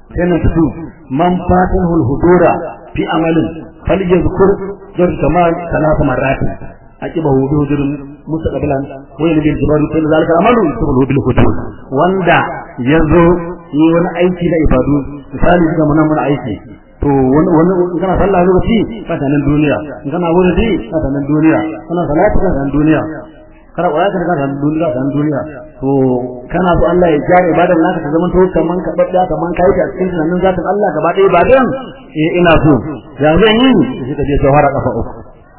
sai na tudu man fatan hulhudura fi amalin falyazkur zar kamal talata marrati akiba hudu hudurin mustaqbilan wa yana bil jibaru sai zalika amalu yusulu bil hudur wanda yazo yi wani aiki na ibadu misali ga mun mun aiki to wani wani kana sallah lokaci ka nan duniya kana wuri ka nan duniya kana salatu ka nan duniya kana kwaya ka nan duniya ka nan duniya to kana so Allah ya jare ibadan naka ta zaman to kaman ka babda kaman kai ta cikin tunanin zatin Allah gaba ɗaya ibadan eh ina so ya zan yi sai ka je shawara kafa uku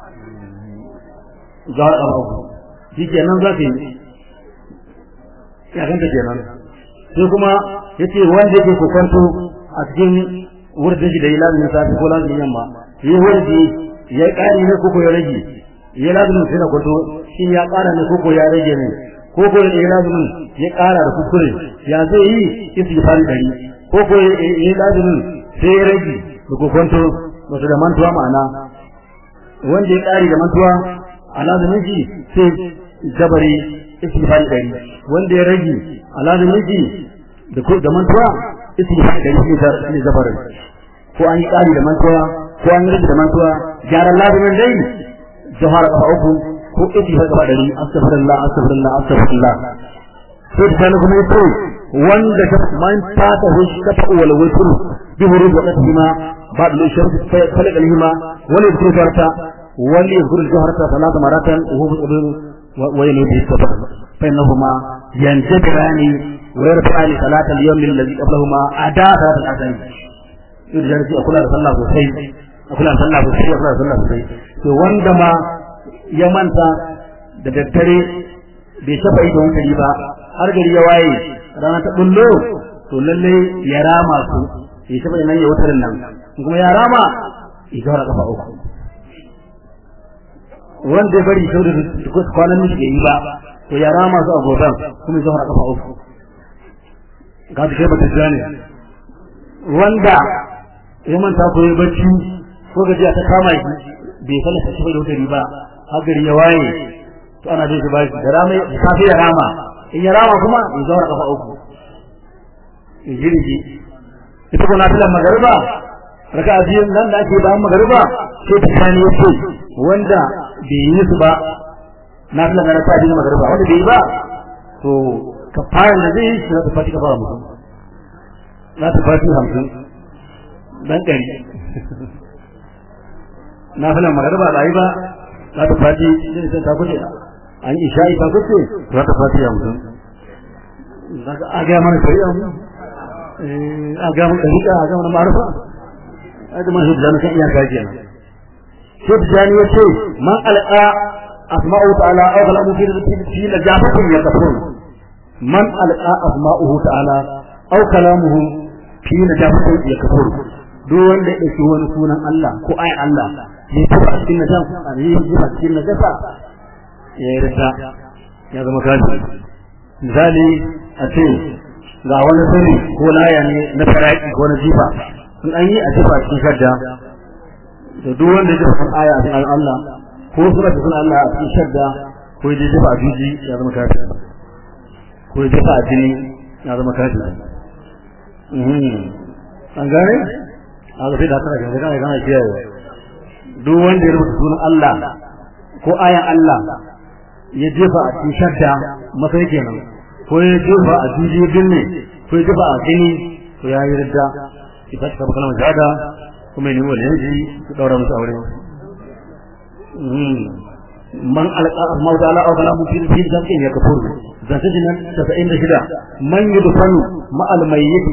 jawar kafa uku shi kenan za ka yi ya ganta kenan sai kuma yace wanda yake kokonto a cikin wurin shi da yi lazumin safi ko lazumin yamma yi wurdi ya ƙari ne koko ya rage ya lazumin sai na kwato shi ya ƙara ne koko ya rage ne koko ya lazumin ya ƙara da kuskure ya zai yi istighfari dari koko ya lazumin sai ya rage da kokonto wato da mantuwa ma'ana wanda ya ƙari da mantuwa a lazumin shi sai jabari istighfari dari wanda ya rage a lazumin shi da mantuwa istighfar da yake da shi zabarin ko an yi kari da mantuwa ko an yi da mantuwa gyaran lazumin dai jahara kafa uku ko istighfar gaba dari astaghfirullah astaghfirullah astaghfirullah sai da kana kuma yace wanda ta man fata hu shafa wal witr bi hurub wa qadima ba'd al shirk fa khalaq al hima wal yadhkuru jarata wal yadhkuru jahrata salata maratan wa huwa wa yanabi sabab fa innahuma yanjabirani ويرفع صلاة اليوم الذي قبلهما أداء صلاة الأذان يرجع في أكل صلاة سوسي أكل صلاة سوسي أكل صلاة سوسي to wanda ma ya manta da daddare bai shafa idon hankali ba har gari ya waye rana ta bullo to lalle ya rama su ya shafa nan ya wutar nan kuma ya rama ya gaura kafa uku wanda ya bari sau da kwanan miji bai yi ba to ya rama su a gobe kuma ya gaura kafa uku ga da ba ta ne wanda ya manta ko ya bacci ko gajiya ta kama shi bai falla ta ci da wuta ba har gari ya waye to ana jin shi ba shi da rama da safi ya rama in ya rama kuma ya zaura kafa uku ya jirgi ita ko na filan magariba raka a biyun nan da ake bayan magariba sai ta kani ya ce wanda bai yi su ba na filan na raka a biyun magariba wanda bai yi ba to kafaran da zai yi shi za ta fati kafara mutum za ta fati hamsin dan ɗari na fi nan magarba da yi ba za ta fati zai sai ta kuce an yi sha'i ta kuce za ta fati hamsin za ka aga mana shari'a mu a ga mun ɗariƙa a ga mana marufa a da man hujjani kan iyaka kenan hujjani ya ce man alƙa asma'u ta'ala aw kalamu fi fi najafatin yakfurun man alqa asma'uhu ta'ala aw kalamuhu fi najafatin yakfur duk wanda ya dauki wani sunan Allah ko ayi Allah ya tafi cikin najafa ya yi cikin najafa ya yarda ya zama kaji misali a ce ga wani sani ko laya ne na faraki ko na jifa in an yi a jifa cikin shadda da duk wanda ya jifa aya a cikin Allah ko sura ta sunan Allah a cikin shadda ko ya jifa a juji ya zama kafiri ko ya jefa a jini ya zama kafiri an gane a zafi da tara kan gane gane kiyaye duk wanda ya rubuta sunan Allah ko ayan Allah ya jefa a cikin shadda masai kenan ko ya jefa a jijiyar ne ko ya jefa a jini ko ya yi ridda ita ta kaba kalmar shahada kuma ya nemi wani yanzu su daura musu aure man alqa asma'u ta'ala aw kalamu fi fi zakin ya kafur zata jinan 96 man yudfanu ma al mayyit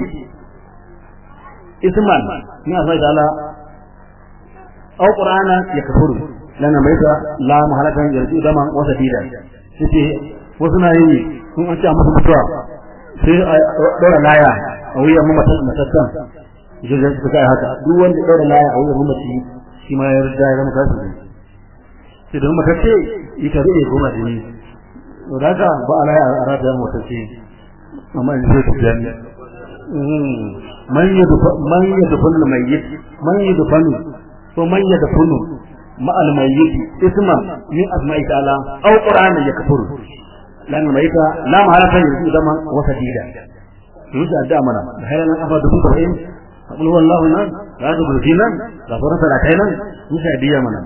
isman ni asma'u ta'ala aw qur'ana ya kafur lana maita la mahalakan yarju dama wa sadida sai wasu na yi kun an ce musu mutuwa sai a dora laya a wuyan mamatan matattan jirgin su kai haka duk wanda dora laya a wuyan mamaci shi ma ya rida ya zama kafiri sai da matacce ita zai goma da ni to da ka ba ala ya arada matacce amma in zai tijani man yadfa man yadfa al mayyit man yadfa ko man yadfa ma al mayyit isma min asma'i ta'ala aw qur'ana yakfuru lan mayyita la mahalatan yuzu zaman wa sadida su yi addu'a mana da hayar nan kafa dubu saba'in a ƙulu wallahu nan za ta gurfi nan ga sauran salatai nan su sa diya mana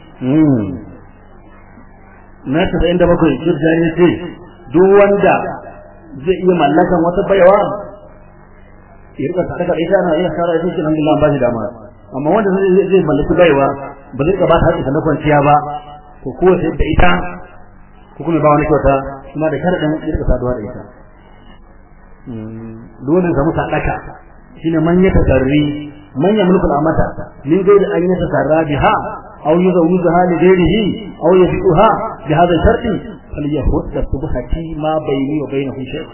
na tasa'in da bakwai shirya ne ce duk wanda zai iya mallakan wata bayawa ya rika sadaka ita na iya sara ita cikin alhamdulillah ba shi dama amma wanda zai zai mallaki baiwa ba zai ba ta haƙƙi na kwanciya ba to ko sai da ita ko kuma ba wani kyauta kuma da sharadin ya rika saduwa da ita dole samu sadaka shine man ya tasarri man ya mulkul amata min gairi an ya tasarra biha aw yuzawwijaha li ghairihi aw yabi'uha bi hadha sharti falyahud subhati ma bayni wa bainahu shay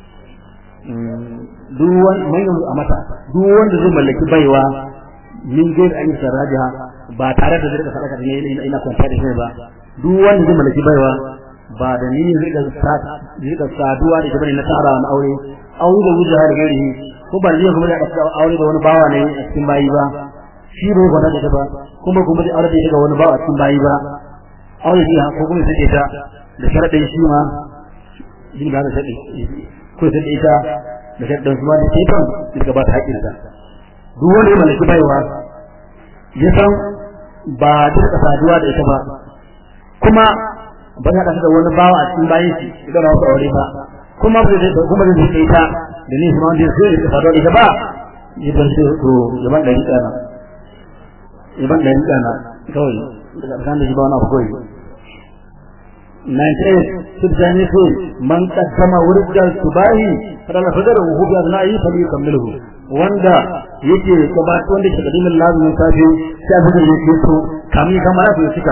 duk wanda man ya amata duk wanda zai mallaki baiwa min gairi an ya tasarra biha ba tare da zai rika sadaka ne ina kwanta da shi ba duk wanda zai mallaki baiwa ba da ni rika rika saduwa da ita bane na tara na aure aure da wuce har gari ko ba zai kuma da aure da wani bawa ne a cikin bayi ba shi bai gwada da ba kuma kuma da aure da ita ga wani bawa a cikin bayi ba aure shi ko kuma sai ita da sharadin shi ma yin da sharadi ko sai ita da sharadin su ma da ita duka ba ta haƙin ta duk wanda ya mallaki baiwa ya san ba duka saduwa da ita ba kuma ba ta da wani bawa a cikin bayan shi idan ba aure ba kuma ba zai kuma zai kai ta da ni kuma wanda sai ya fado ita ba ya ban sai to ya ban da rika na ya ban da rika na kawai daga kan da shi ba wani abu kawai na ce subjani su man qaddama wurjal subahi fadala fadara hu bi adna'i fali kamilhu wanda yake gabatar wanda ke kadimin lazumin safi sai abin da yake so kamin kamar ya cika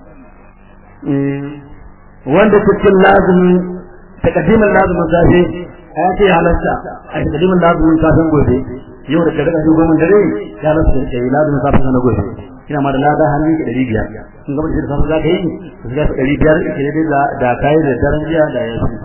wanda cikin lazumi takaddimin lazumin safe a yake halarta a takaddimin lazumin safen gobe yau da daga shi goma dare ya halarta da yi lazumin safen na gobe ina ma da lada hannun ki ɗari biyar sun gaba da safen za ka yi su ga ɗari biyar ke da da kayi da daren jiya da ya fi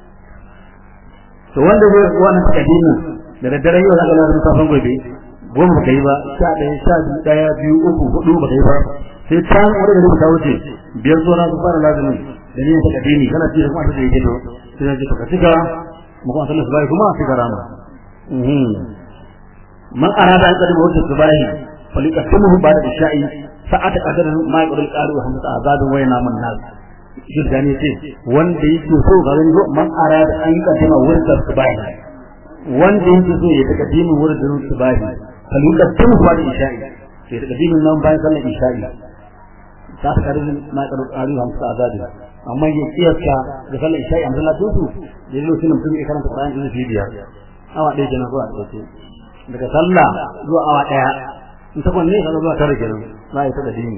to wanda zai wannan takaddimin da daddare yau za ka lazumin safen gobe goma ba ka yi ba sha ɗaya sha biyu ɗaya biyu uku hudu ba ka yi ba sai can wani da ta wuce biyar zo na su fara lazumin da ne ta kadini kana ci kuma ta yake to sai ya ji ka cika mu kuma sallallahu alaihi kuma sai garama mhm man arada an kadi wata subahi falikatuhu ba'da isha'i sa'ata qadar ma yaqul qalu hamsa azadun wa yana man nas shi gani ce wanda yake so ga gani man arada an kadi ma wata subahi wanda yake so ya ta kadini wurin subahi falikatuhu ba'da isha'i sai ta kadini nan bayan sallar isha'i ta karin ma yaqul qalu hamsa azadun amma ya kiyasta da sallar isha'i amma Allah dusu da yau sunan mutum ya karanta Qur'ani da biyar awa ɗaya kenan zuwa ɗaya daga sallah zuwa awa ɗaya in ta kwanne ka zuwa tare kenan za a yi ta da dini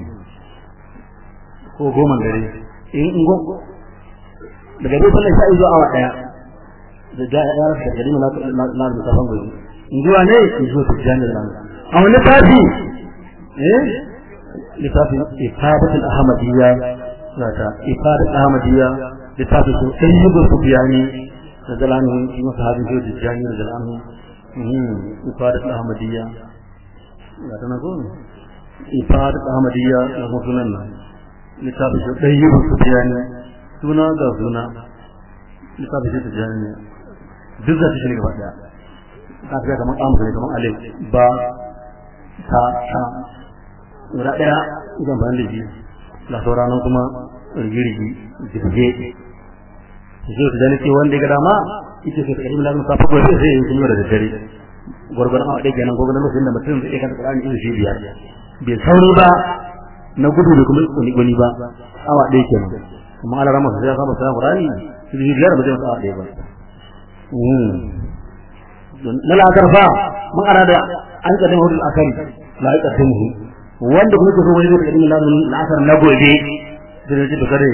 ko goma dare in in daga dai sallar isha'i zuwa awa ɗaya da ja ya rasa da gari na na da safan gobe in zuwa ne in zuwa tijjani da a wani tafi eh littafin ifabatul ahmadiyya zata ifadat ahmadiyya littafin su sayyidu sufyani da zalanu shi masa hadin shi da jani da zalanu mhm ifadat ahmadiyya zata na ko ifadat ahmadiyya da kuma sunan nan littafin su sayyidu sufyani suna da suna littafin shi da jani duk zata shi ne gaba daya ka ga kamar amsa ne kamar alif ba ta ta guda daya idan ban da shi da sauranan kuma rigirgi jirge zai ta jani ce wanda ga dama ita ce kadim lazim safa gobe sai yin kuma da daddare gurgurdan awa ɗaya kenan gurgurdan lokacin da mutum zai kanta Qur'ani irin shi biyar bai sauri ba na gudu da kuma kuni kuni ba awa ɗaya kenan kuma Allah rama sai ya saba sa Qur'ani shi biyar ba zai masa awa ɗaya ba na la'akar fa mun arada an kadin hudul akari la ya kadin wanda kuma ke so wani zai kadin lazumin la'asar na gobe da zai ji da kare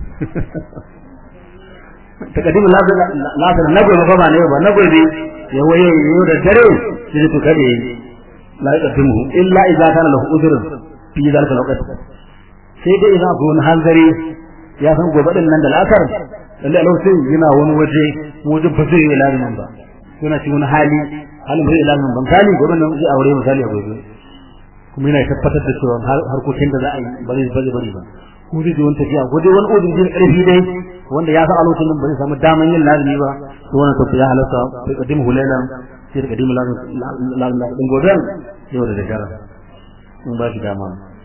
takadimu lasar na gobe ba ne ba na gobe ya waye yau da dare shi to kare la yaqdimu illa idza kana lahu udhr fi zalika alwaqt sai dai idan akwai wani hanzari ya san gobe din nan da lasar lalle a lokacin yana wani waje wajen ba zai yi lazumin ba yana cikin wani hali halin bai lazumin ba misali gobe nan zai aure misali a gobe kuma yana tabbatar da cewa harkokin da za a yi ba zai bari ba ko zai ji wani tafiya ko dai wani udin jin karfi dai wanda ya san a lokacin ba zai samu daman yin lazimi ba to wannan to ya halatta sai kadimu hulailan sai kadimu lazimi din goben yau da dagara in ba shi dama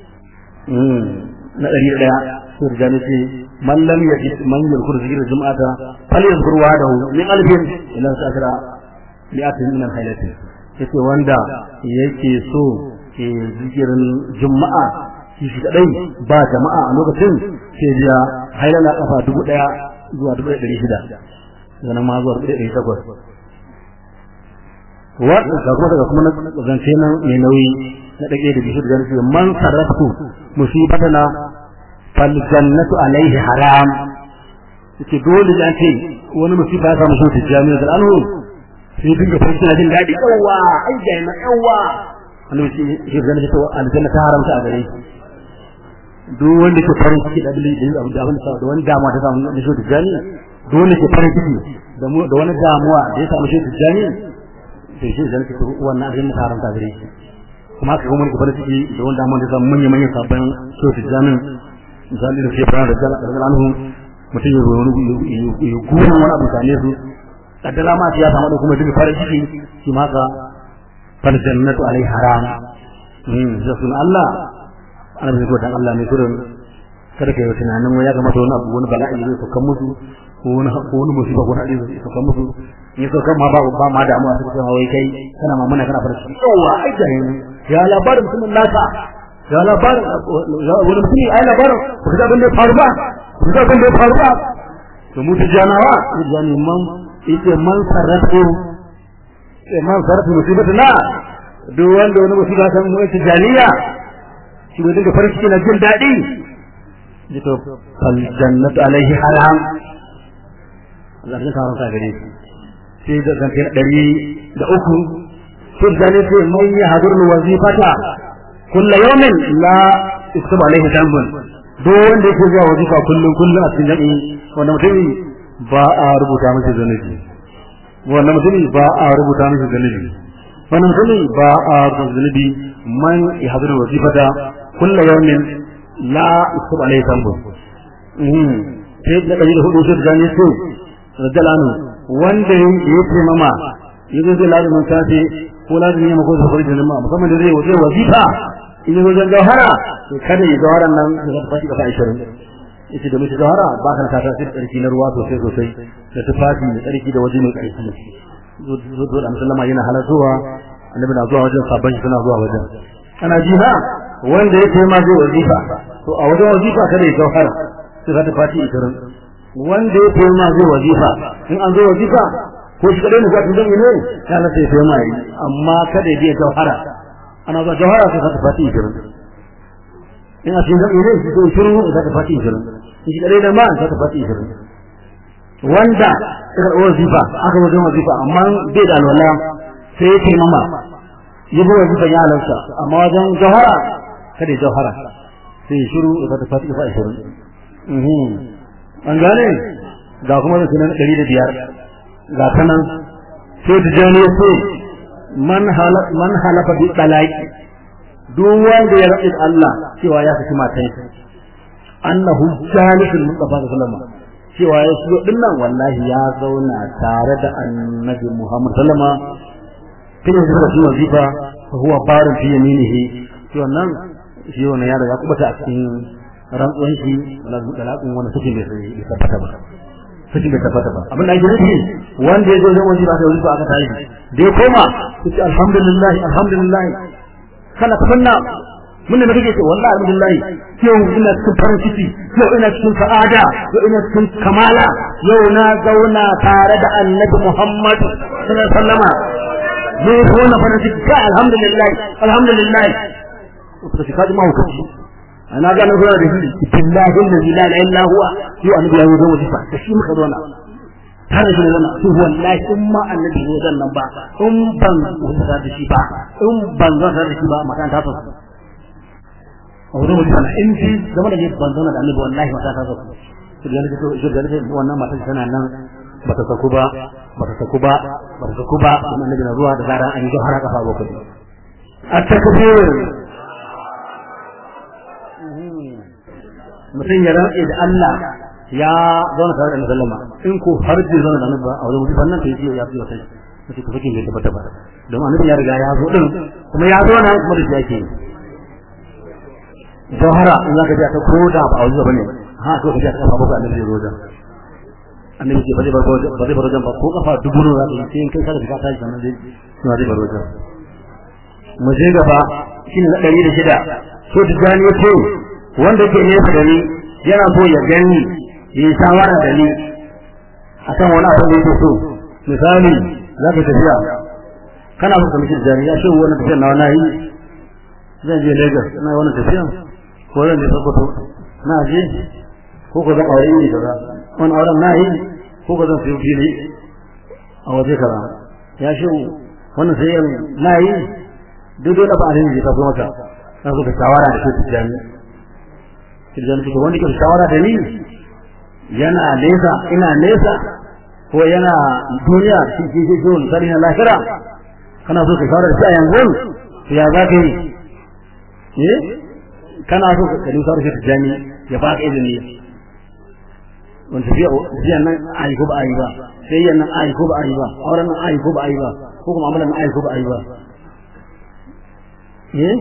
na ɗari ɗaya sai da jani ce man lam yaji man yadhkuru zikra jum'ata falyadhkur wahdahu min alfin ila sa'ira li'atin min al-haylati yace wanda yake so ke zikirin juma'a shi shi kadai ba jama'a a lokacin sai ya hailala kafa dubu daya zuwa dubu ɗari shida sannan ma zuwa dubu ɗari takwas wa ga kuma daga kuma zance nan mai nauyi na ɗage da bishir da nufi man sarrafu musibatana fal jannatu alaihi haram yace dole da ce wani musiba ya samu shi tijjani da anhu sai dinga farko jin daɗi yawa ai ga na yawa annabi shi zan ce to aljanna ta haramta a gare shi duk wanda ke farin ciki da abin da abu da abin da wani damuwa ta samu da shi tijani duk wanda ke farin ciki da mu da wani damuwa da ya samu shi tijani to shi zan ce to wannan abin ta haramta gare shi kuma haka kuma ke farin ciki da wani damuwa da samu manyan manyan sabon shi tijani misali da shi fara da jalla anhu mutum ya ya gura wani abu sane su kaddara ma ya samu da kuma duk farin ciki shi ma ka fal jannatu alai haram hmm sun Allah ana bai ko dan Allah ne kurin kada kai tunanin wai ya kamata wani abu wani bala'i zai sauka musu ko wani ko wani musiba ko hadisi zai sauka musu in sauka ma ba ba ma damuwa sai kuma wai kai kana mamuna kana fara ciki yawa ai da ya labarin mutumin naka ya labarin wani mutumi ai labarin ku ga abin da faru ba ku ga abin da faru ba to mu tijanawa tijani man ite man sarrafu man sarrafu musibatuna duk wanda wani musiba ta mu tijaniya shi ne daga farin ciki na jin daɗi jito fal jannatu alaihi haram Allah ya kawo ka gare shi sai da zance na ɗari da uku sun zane ce mai ya hadur wazifata kullu yawmin la iktub alaihi dambun duk wanda yake zuwa wazifa kullum kullum a cikin jami'i wanda mutum ba a rubuta masa zanubi wanda mutum ba a rubuta masa zanubi wannan mutum ba a rubuta zanubi man ya hadur wazifata kulla yawmin la yusab alayhi dhanbu mhm sai da kaji da hudu sai da ne so radalanu wanda yake mama yazo da lazumin safe ko lazumin yamma ko safari da lamma musamman da zai waje wazifa in yazo da jawhara to kada ya jawharan nan da ta fashi kafa 20 yace da mutum jawhara ba kan ta tasiri tsarki na ruwa sosai sosai da tufafi da tsarki da waje mai tsarki zo zo da musallama yana halartowa annabi na zuwa wajen sabon shi suna zuwa wajen ana ji na wanda yake ma zai wazifa to a wajen wazifa kada ya jauhara sai ka fati ikirin wanda yake ma zai wazifa in an zo wazifa ko shi kadai ne za ta zan ne ya na sai ma yi amma kada ya je jauhara ana ba jauhara sai ka fati ikirin in a cikin zan ne shi ko shiru za ta fati ikirin in shi kadai da ma za ta fati ikirin wanda ya wazifa aka wajen wazifa amma bai da alwala sai ya taimama ya bi wazifan ya halarta amma wajen jawhara kada ya jawhara sai shiru da ta fati fa shiru an gane ga kuma da sunan ɗari da biyar ga ta nan sai da jani ya ce man halafa bi talaki duk wanda ya raɗi Allah cewa ya saki matan annahu jalisul mustafa sallallahu alaihi cewa ya shigo dinnan wallahi ya zauna tare da annabi Muhammad sallallahu alaihi wasallam kina da shi wazifa fa huwa barin fi yaminihi to wannan shi wannan ya riga kubata a cikin rantsuwan shi wala dalakun wani suke bai sai tabbata ba suke bai tabbata ba abin da ake nufi wanda ya zo zan wazifa sai wazifa aka tashi da ya koma yace alhamdulillah alhamdulillah kana tafanna mun da kake ce wallahi alhamdulillah yau ina cikin farin ciki yau ina cikin sa'ada yau ina cikin kamala yau na zauna tare da annabi Muhammad sallallahu alaihi wasallama ne ko wannan farin ciki ka alhamdulillah alhamdulillah to shi kaji mahaukaci ana ga nan zuwa da shi billahi allazi la ilaha illa huwa yau annabi ya zo da wajifa da shi muka zauna tare da wannan to wallahi in ma annabi ne zan nan ba in ban wanda da shi ba in ban zan da shi ba makan ta fasu a wurin wajifa na in ji zama da ban zauna da annabi wallahi mata ta fasu to da to shi da wannan matan tana nan bata saku ba bata saku ba bata saku ba kuma annabi na zuwa da zaran an yi har kafa bakwai at-takbir mutum ya rantse da Allah ya zauna tare da sallama in ko har bai zauna da annabi a wajen wuce wannan to yace ya fi wata sai ku fake bai tabbata ba don annabi ya riga ya zo din kuma ya zo nan kuma da shi yake jawhara in zaka ji ta koda ba a wajen bane ha ko ka ji ta kafa ba annabi ya zo wajen annabi ce ba zai bar ba zai bar wajen ba ko kafa dubu ne zaka yi sai in kai ka da ka tashi sannan zai zai bar wajen mu je gaba shine na ɗari da shida so tijani ya ce wanda ke nesa da ni yana so ya gani ya yi shawara da ni a kan wani abu da yake so misali za ka tafiya kana so ka mishi tijani ya shi wani tafiya na wani yi zan je Lagos na wani tafiya ko zan je Sokoto na je ko ko zan aure ni kaza wani auren na yi ko ko zan sayi fili a waje kaza ya shi wannan sai na yi duk dole ba alheri zai taso maka na zo ka shawara da shi tijani tijani ko wanda ke shawara da ni yana nesa ina nesa ko yana duniya shi ke ke zo misali na lahira kana so ka shawara da shi a yanzu to ya za ka yi eh kana so ka kalli shawara da tijani ya ba ka izini wanda tafiya tafiyan nan ayi ko ba ayi ba sai yan nan ayi ko ba ayi ba auren nan ayi ko ba ayi ba ko kuma amalan nan ayi ko ba ayi ba eh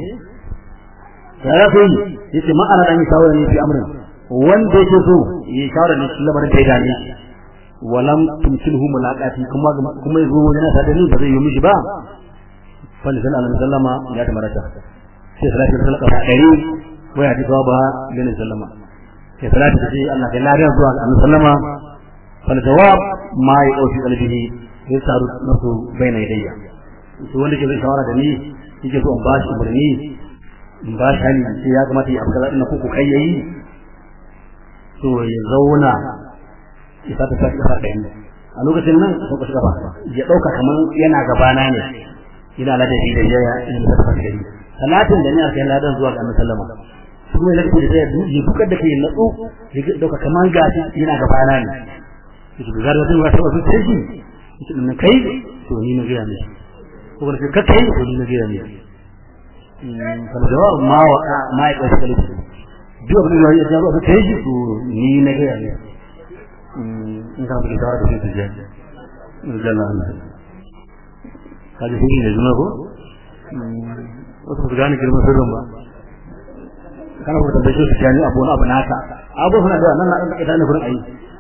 ya kai yace ma ana dan shawara ne fi amrin wanda yake so yi shawara ne lamarin da ya dame walam tumsilhu mulaqati kuma kuma yazo wajen sa da ni ba zai yi mishi ba fa sallallahu alaihi wasallama ya tamarata sai salatu sallaka ba dari waya ji ba bin sallama sai salatu sai Allah kai lariya zuwa annabi sallama fal jawab ma ya dauki qalbihi sai saru nasu baina yadayya to wanda ke shawara da ni yake so in ba shi umarni in ba shi hali sai ya kamata ya abu kaza ina kuku kai yayi to ya zauna ya sata sata kafa ɗayan a lokacin nan sun ka shiga ba ya ɗauka kamar yana gabana ne yana ladabi da jaya in da tafi gari salatin da ni a kai ladan zuwa ga annabi sallama su kuma ladabi da jaya ya dukar da kai natsu ya ɗauka kamar gashi yana gabana ne yake da zarar zai wata wasu sai shi na kai to ni na gaya ne ko kuma ka kai to ni na gaya ne kana jawab ma wa ma ya kai kalli duk abin da ya jawo kai shi to ni na gaya ne in kana da shawara da shi je jalla Allah kaje shi ne juna ko wasu su gane girman sirrin ba kana ko tambaye shi gani abu na abu naka abu suna da nan na dan ita ne gurin ayi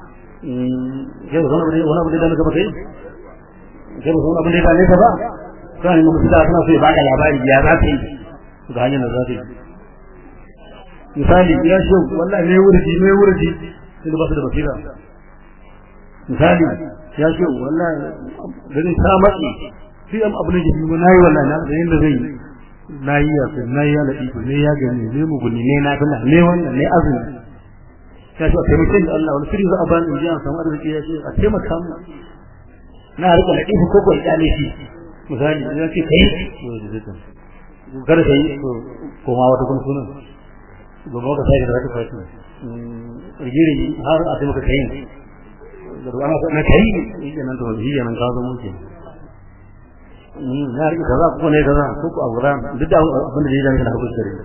ke ba wani wani abu da muka kai ke ba wani abu da ne ka ba kai mun fita suna so ya baka labari ya za ta yi ga hanyar da za ta yi misali ya shi wallahi ne wurji ne wurji sai ba su da basira misali ya ce wallahi ganin ta matsi sai am abin da jibi na yi wallahi na da yanda zai na yi ya na yi ya ladi ne ya gani ne mu guni ne na kula ne wannan ne azumi ya ce a taimake da Allah wani sirri za a bani in ji an samu arziki ya ce a taimaka mu na rika ladi ko ko ya ne shi misali ya ce kai kada kai to koma wata kun sunan gobe ka sai da zaka fati rigiri har a taimaka kai da ruwa na kai yake nan to shi nan ka zo mun ke na rike kaza ko ne kaza ko ko aura duk da abin da yake da hakuri kare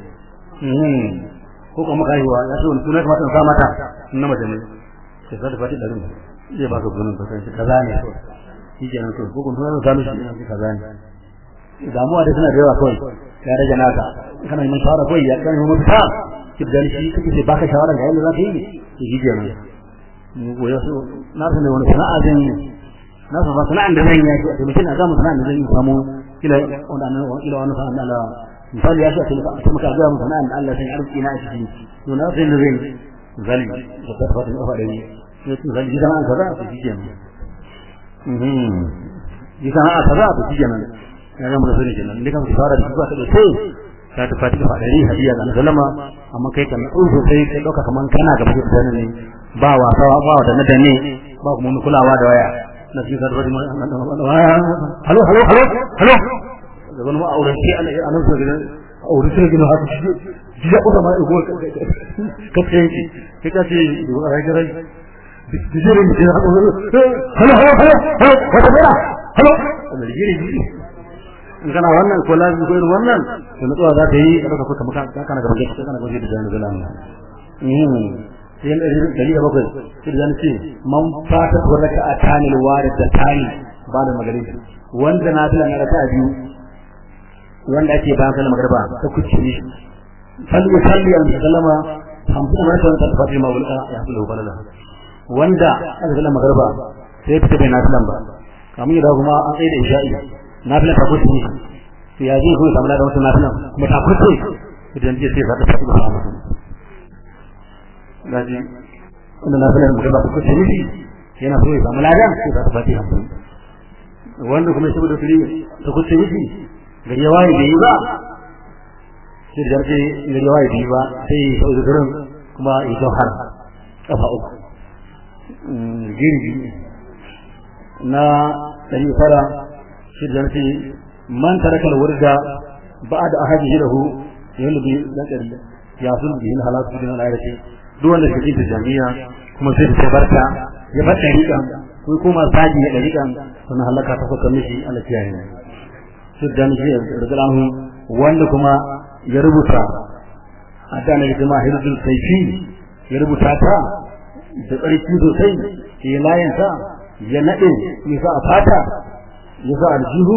ko kuma kai wa ya so sunan kamata in sa mata na mace ne sai da fati da rin zai baka gunin ka kai kaza ne shi ke nan to ko kun sunan ka mishi ne kaza ne damuwa da tana da yawa kawai ya rage naka kana yin shawara kawai ya kan yi mafita kibdan shi kake sai baka shawara ga yadda za ka yi shi ke nan goya su na san da wani sana'a zan yi na san ba sana'an da zan yi a mutum na gama sana'an da zan yi samu kila wanda nan kila wani sana'an da Allah misali ya ce a taimaka ga mu sana'an da Allah sai arziki na a ciki to na san da zan yi zali da ta fata da fada ne to zali gidan an kaza to shike nan mhm gidan an kaza to shike nan ya ga mu da sani kenan inda kan fara da zuwa ta da sai ka ta fata fada ne hadiya ga sallama amma kai kan uzu sai kai dauka kaman kana gaba da ne ba wasa ba da na danne ba kuma mun kulawa da waya na cikin sarfa da halo halo halo halo da wani ma'auran shi ana ana so gidan aure sai gidan haka shi ya kuka ma ego ka ce ki kai ka ce da wani rai rai dijirin da haka halo halo halo halo wata mera halo da dijirin in kana wannan ko lazim ko irin wannan to nutsuwa za ta yi ka dauka kuma kana gaba kana gaba da jami'in zalama sai dari da bakwai sai zan ce man fata ko raka a tanil warid da tani ba da magari wanda na tana raka biyu wanda ake ba da magarba ta kuce ne salli salli an sallama hamsin maratan ta fati ma wulka ya fi balala wanda aka sallama magarba sai fita bai nafilan ba kamar yadda kuma an tsaye da isha'i nafilan ta kuce ne to ya zai kuma samu da wata nafilan kuma ta kuce idan je sai zaɗa tafi da samu gaji wanda nafilan magarba ta kuce ne yana so ya samu ladan sai za ta fati hamsin wanda kuma shi da turi ta kuce ne gari ya waye bai yi ba sai da jarfe gari ya waye bai yi ba sai ya sau da garin kuma ya jauhar kafa uku girbi na ɗari fara shi da jarfe man tarakal wurda ba da ahadi hidahu yanda bi na ɗari ya sun bi hin halatu bin al'ayati duk wanda shi ta jami'a kuma sai ta barka ya bar ɗariƙan ko kuma saji ya ɗariƙan sannan halaka ta fuka mishi Allah kiyaye ne siddan shi radiyallahu wanda kuma ya rubuta adana da jama'a hirdul kaifi ya rubuta ta da tsarki sosai ya layin sa ya nade ya sa a fata ya sa aljihu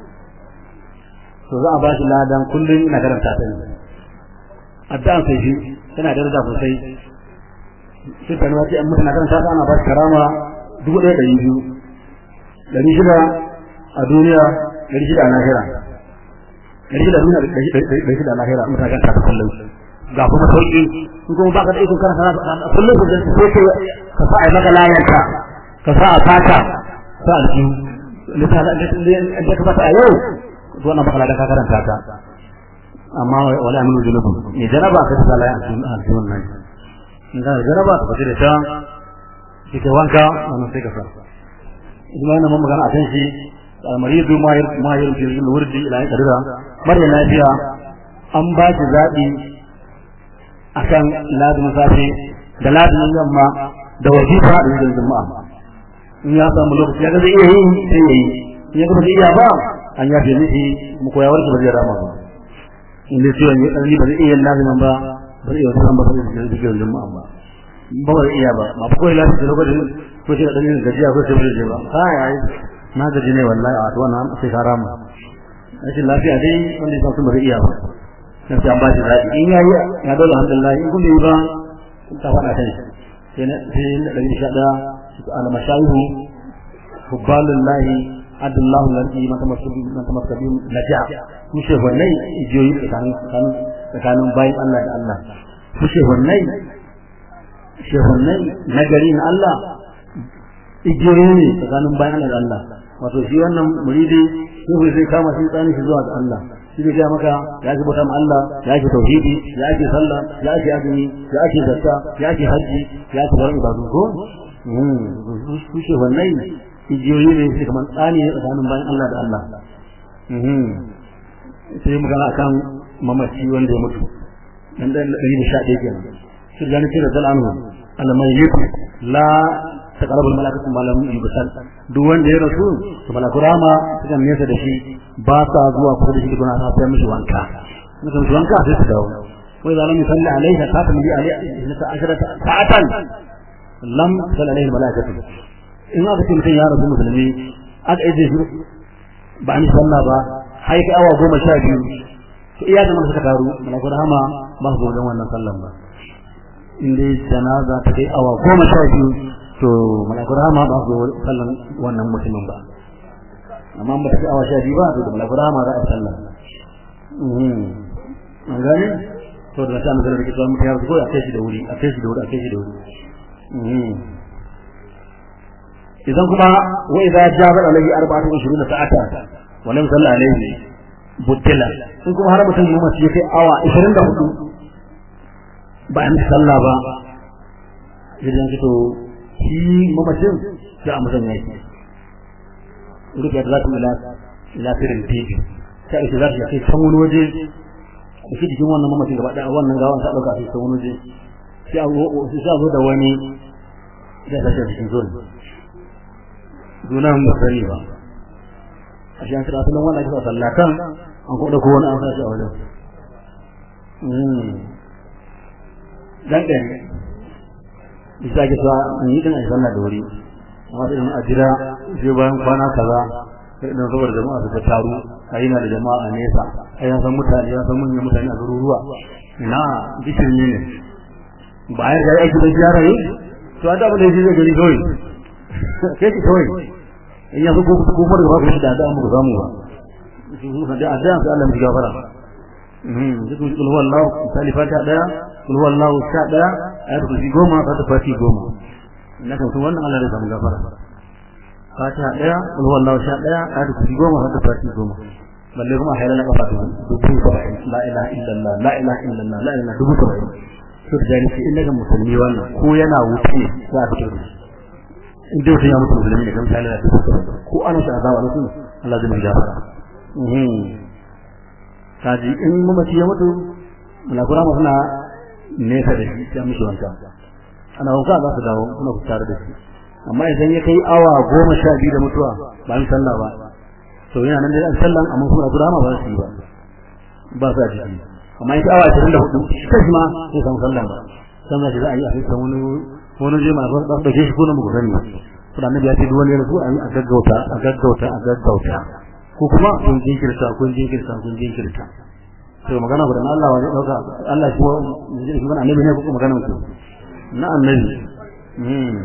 to za a ba shi ladan kullum ina karanta ta ne addan sai shi tana da daraja sosai sai ta nuna ce an mutuna karanta ta ana ba shi karama dubu ɗaya ɗari biyu ɗari shida a duniya ɗari shida a lahira ɗari shida a duniya ɗari shida a lahira mutane kan kasa kullum ga kuma sauƙi in kuma baka da ikon kana sana kullum ku sai ke ka sa a yi maka layanka ka sa a fata sa a jiyu da ka fata a yau to wannan baka ladan ka karanta ta amma wala aminu junubun ne jaraba ka ta layan a jiyun nan in ka jaraba ka fata da ta kike wanka wannan sai ka sa kuma yana mun magana a kan shi المريض ما ما يرجع الورد الى قدرا مريم lafiya an ba shi zabi akan lazumin safe da lazumin yamma da wajifa da yin juma'a in ya samu lokaci ya ga zai iya yi sai yayi in ya ga zai iya ba an yafe miki mu koya warki ba zai rama ba in dai ciwon ya ɗari ba zai iya lazumin ba ba zai iya wasu ba zai iya zikirin juma'a ba ba ba zai iya ba ma ko ya lafiya lokacin ko ce da ɗan gajiya ko sai ba zai ba kai na gaji ne wallahi a wannan sai ka rama rashin lafiya dai wanda ya san bari iya ba sai sai an ba shi zaɓi in yayi ya dole alhamdulillah in kun yi ba ta faɗa kai sai na sai na ɗari sha ɗaya al mashayihu hubbalullahi adallahu lalki mata masabi mata masabi naja ku ce wannan ijiyoyi tsakanin tsakanin tsakanin bayin Allah da Allah ku ce wannan shehunai nagari na Allah igiyoyi ne tsakanin bayan Allah da Allah wato shi wannan muridi shehu zai kama shi tsani shi zuwa ga Allah shi zai ga maka ya ji bauta Allah ya ji tauhidi ya ji sallah ya ji azumi ya ji zakka ya ji haji ya ji sauran ibadu ko su shi wannan igiyoyi ne shi kamar tsani ne tsakanin bayan Allah da Allah sai magana akan mamaci wanda ya mutu dan dan 111 kenan shi gani ce da zalanhu al-mayyit la taqrabu al-malakatu ma lam yubsal duk wanda ya rasu to malaku rama sukan nesa da shi ba sa zuwa kusa da shi duk na sai mishi wanka mutum mishi wanka sai su dawo wa idza lam yusalli alayhi khatam bi alayhi ta asharata sa'atan lam yusalli alayhi al-malakatu in aka ce mutum ya rasu musulmi aka aje shi ba ni sallah ba hai ka awa goma sha biyu to iya da suka taru malaku rahama ba su zo wannan sallan ba in dai janaza ta kai awa goma sha biyu to malakul rahama ba su sallan wannan mutumin ba amma ba ta kai awa sha biyu ba to da malakul rahama za a sallan an gane to da ta nazar da kitabun mutum ya ko a kai shi da wuri a kai shi da wuri a kai shi da wuri idan kuma wa idza jaba alayhi arba'atu wa sa'ata wa lam salla alayhi buddila in kuma har mutum ya mace kai awa 24 ba an sallah ba idan to shi mamacin da a musan yaki rufe da zata ila ila firin tibi ta ita za ta kai can wani waje da shi jikin wannan mamacin gaba daya wannan gawan ta dauka shi can wani waje sai a zo da wani da ta cikin zon dunan ba sani ba a shi an kira sunan wannan ake sa sallatan an kuma dauko wani an sa shi a wajen dan ɗari isa ke sa in yi din a sallah da wuri amma sai a jira sai bayan kwana kaza sai idan saboda jama'a suka taru a yi na da jama'a a nesa a yan san mutane ya san manyan mutane a garuruwa ina gishirin ne ba ya ga aiki da ziyara yi to a da abin da yake zai gani kawai kai ki kawai in ya zo ko kuma da ba ku da da mu zamu ba da addu'a sai Allah ya gafara mhm duk kul huwa Allah misali fata daya kul huwa Allah sha daya ayatul kursi goma fata fati goma na kan wannan Allah ya samu gafara fata daya kul huwa Allah sha daya ayatul kursi goma fata fati goma balle kuma hayala na kafa dubu saba'in la ilaha illallah la ilaha illallah la ilaha dubu saba'in to da jani in daga musulmi wannan ko yana wuce za a fito in dai mutum ya mutu musulmi ne kan sai da dubu saba'in ko ana sa azaba ne Allah zai mai gafara kaji in mamaci ya mutu mulakura ma suna nesa da shi sai mishi wanka ana wanka za su dawo suna ku tare da shi amma idan ya kai awa goma sha biyu da mutuwa ba mu sallah ba to yana nan da sallan amma kuma mulakura ma ba su yi ba ba su a jiki amma in awa ashirin da hudu shi kai ma sai samu sallah ba sannan shi za a yi a kai wani wani je ma ba su dauke shi ko na mu gani kuma annabi ya ce duk wani ya rasu a gaggauta a gaggauta a gaggauta ko kuma kun jinkirta kun jinkirta kun jinkirta to magana gudan Allah wani dauka Allah shi wani shi wani annabi ne ko magana mutum na annabi hmm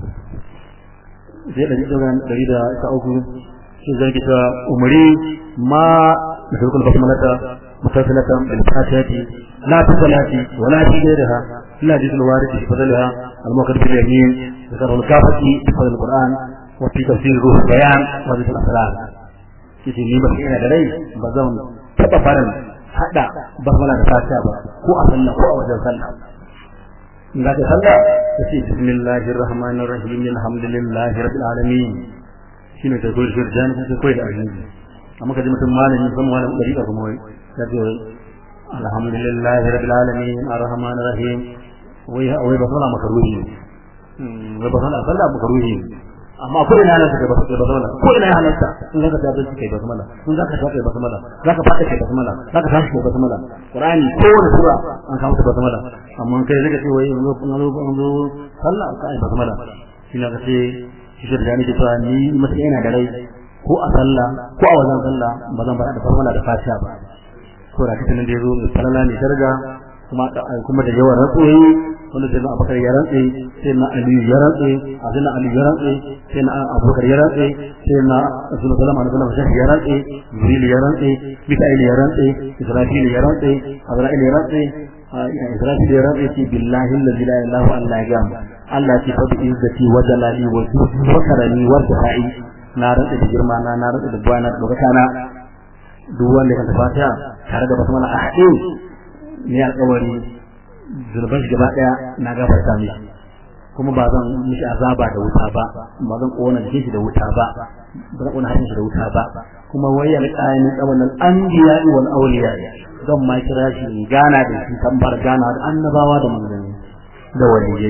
sai da daga dari da ta uku shi zai kita umri ma masukul basmalata mutasilatan bil fatihati la tusalati wala tijaha illa jidul warid fi fadlha al muqaddam bil yamin ذكر الكافة في فضل القرآن وفي تفسير روح البيان وذكر الأسرار yace ni ba ina da rai ba zan taba farin hada basmala da fatiha ba ko a sallah ko a wajen sallah in za ka sallah kace bismillahir rahmanir rahim alhamdulillahi rabbil alamin shine ta koyar shirjan ko koyar da arziki amma kaje mutum malami san malamin dariƙa kuma wai ya ce alhamdulillahi rabbil alamin arrahmanir rahim wai wai basmala makaruhi ne wai basmala sallah makaruhi ne amma ko ina halatta kai basmala ko ina halatta in zaka tafi kai basmala in zaka tafi kai basmala zaka fata kai basmala zaka tashi kai basmala qur'ani ko wani sura an kawo basmala amma kai zaka ce wai zo zo zo sallah ka ai basmala shi ne kace shi da ni cewa ni mutum ina da rai ko a sallah ko a wajen sallah ba zan fara da basmala da fatiha ba ko da kitanin da yazo mai falala ne daraja kuma kuma da yawan ratsoyi wanda sai na abubakar ya rantse sai na aliyu ya rantse a sai na aliyu ya rantse sai na abubakar ya rantse sai na rasul sallallahu alaihi wasallam ya rantse jibril ya rantse mika'il ya rantse israfil ya rantse azra'il ya rantse israfil ya rantse ce billahi allazi la ilaha illa huwa Allah ce fa bi izzati wa jalali wa wa karami wa sa'i na rantse da girma na na rantse da buwana da dokata na duk wanda ya fatiha tare da basmala a haɗe ne alƙawari zurban shi gaba daya na gafarta mishi kuma ba zan mishi azaba da wuta ba ba zan kona jikin shi da wuta ba ba zan kona harshen shi da wuta ba kuma wayar qayamin tsawon al-anbiya wal awliya zan ma kira shi gana da shi tambar gana da annabawa da manzanni da waliyai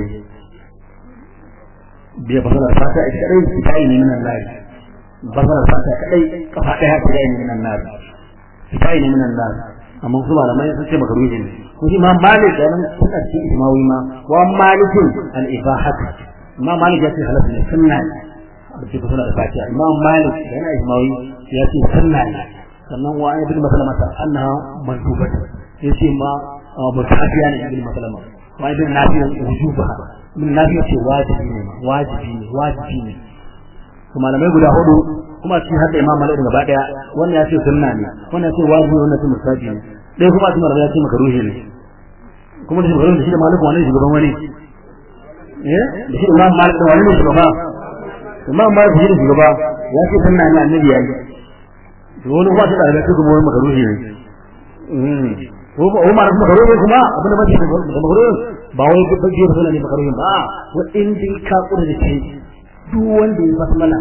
biya basalar fata ita kadai ita ne min Allah basalar fata kadai kafa daya ita ne min Allah ita ne min Allah amma su malamai sun ce makaruhi ne ko shi ma malik da nan suna cikin ismawi ma wa malikin al ibahat ma malik ya ce halatta ne sunna ne da ke kusa da fatiha imam malik da yana ismawi ya ce sunna ne sannan wa ibn maslama ta annaha mandubat ya ce ma mutafiya ne ibn maslama wa ibn nafi wujubaha ibn nafi ce wajibi ne wajibi ne wajibi ne kuma malamai guda hudu kuma shi hadda imam malik gaba daya wannan ya ce sunna ne wannan ya ce wajibi wannan ya ce mustahabi ne dai kuma shi malamai ya ce makaruhi ne kuma da shugaban da shi da malik wani shugaban wani eh da shi imam malik da wani ne shugaba imam malik shi da shugaba ya ce sunna ne annabi yayi to wani kuma da da kuma wani makaruhi ne mm ko ba Umar kuma makaruhi kuma abin da ba shi da makaruhi ba wai duk bajiyar sunna ne makaruhi ba wa in din ka kura da kai duk wanda ya basmala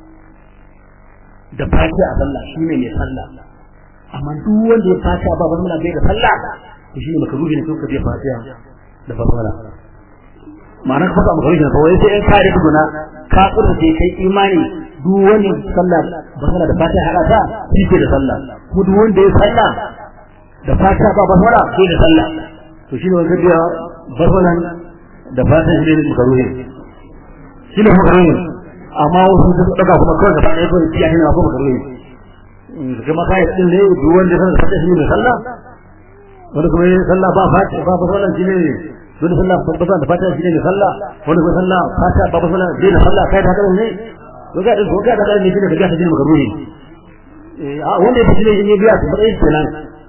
da fatiha a sallah shi ne mai sallah amma duk wanda ya fatiha ba basmala bai da sallah to shi ne makaruhi ne kuka je fatiha da basmala ma'ana ka fasa makaruhi ne fa wai sai in ka da tuguna ka kura sai kai imani duk wanda sallah basmala da fatiha hada ta shi ke da sallah ko duk wanda ya sallah da fatiha ba basmala sai da sallah to shi ne wanda ya basmalan da fatan shi ne makaruhi shi ne makaruhi amma wasu sun daga kuma kawai da fatan kawai kiyaye ne ko makaruhi kuma kai din ne duk wanda san fatan shi ne sallah wanda kuma yin sallah ba fata ba ba sallah shi ne wanda sallah ba ba da fata shi ne sallah wanda kuma sallah fata ba ba sallah shi ne sallah kai da haka ne to ga to ga da ne shi ne ga shi ne makaruhi eh a wanda yake shi ne biya to ba shi kenan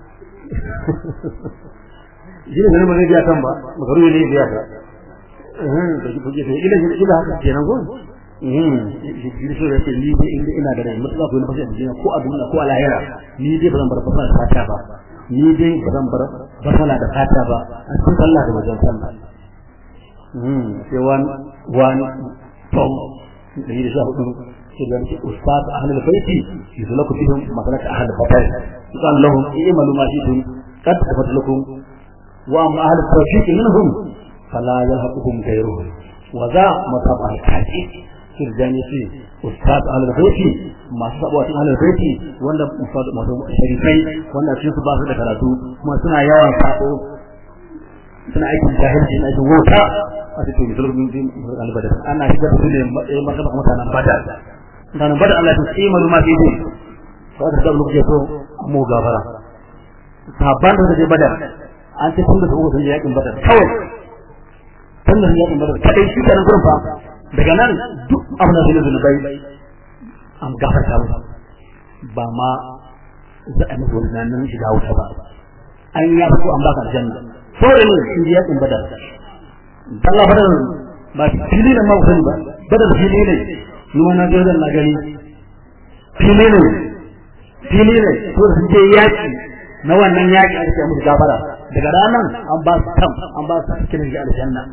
shi ne ganin ba zai biya kan ba makaru ne biya ka da shi fuge sai ila ila haka kenan ko shi so da ce ni dai inda ina da rai mutuwa ko na fashe da ko a duniya ko a lahira ni dai ba zan bar fasala da fata ba ni dai ba zan bar fasala da fata ba a cikin sallah da wajen sallah sai wan wan tom da yi da sha hudu sai da yake ustaz ahlul baiti yuzlaku fihim masalat ahlul baiti قال لهم اعملوا ما شئتم قد غفرت لكم واما اهل التوفيق منهم فلا يلحقهم غيرهم وذا مصاب اهل التحقيق kirjani ce ustaz al-baiti masu sabuwa cikin al-baiti wanda masu sharifai wanda su su ba su da karatu kuma suna yawan sako suna aikin jahilci na aikin wauta a cikin musulmin din al-badar ana shiga da su ne matsayin martaba mutanen badar mutanen badar Allah ya ce malu ma fi din ko aka ga lokaci so mu gafara sahabban da suke badar an ce tun da su sun yakin badar kawai tun da yakin badar kadai shi kenan gurin fa daga nan duk abin da zai zunubai an gafarta musu ba ma za a musu wani nan shiga wuta ba an ya fito an baka aljanna saboda ne shi ya yakin badar Allah badar ba fili ne ma ku sani ba badar fili ne ni ma na ga na gani fili ne fili ne to sun je yaki na wannan yaki aka ce musu gafara daga ranan an ba su tam an ba su cikin aljanna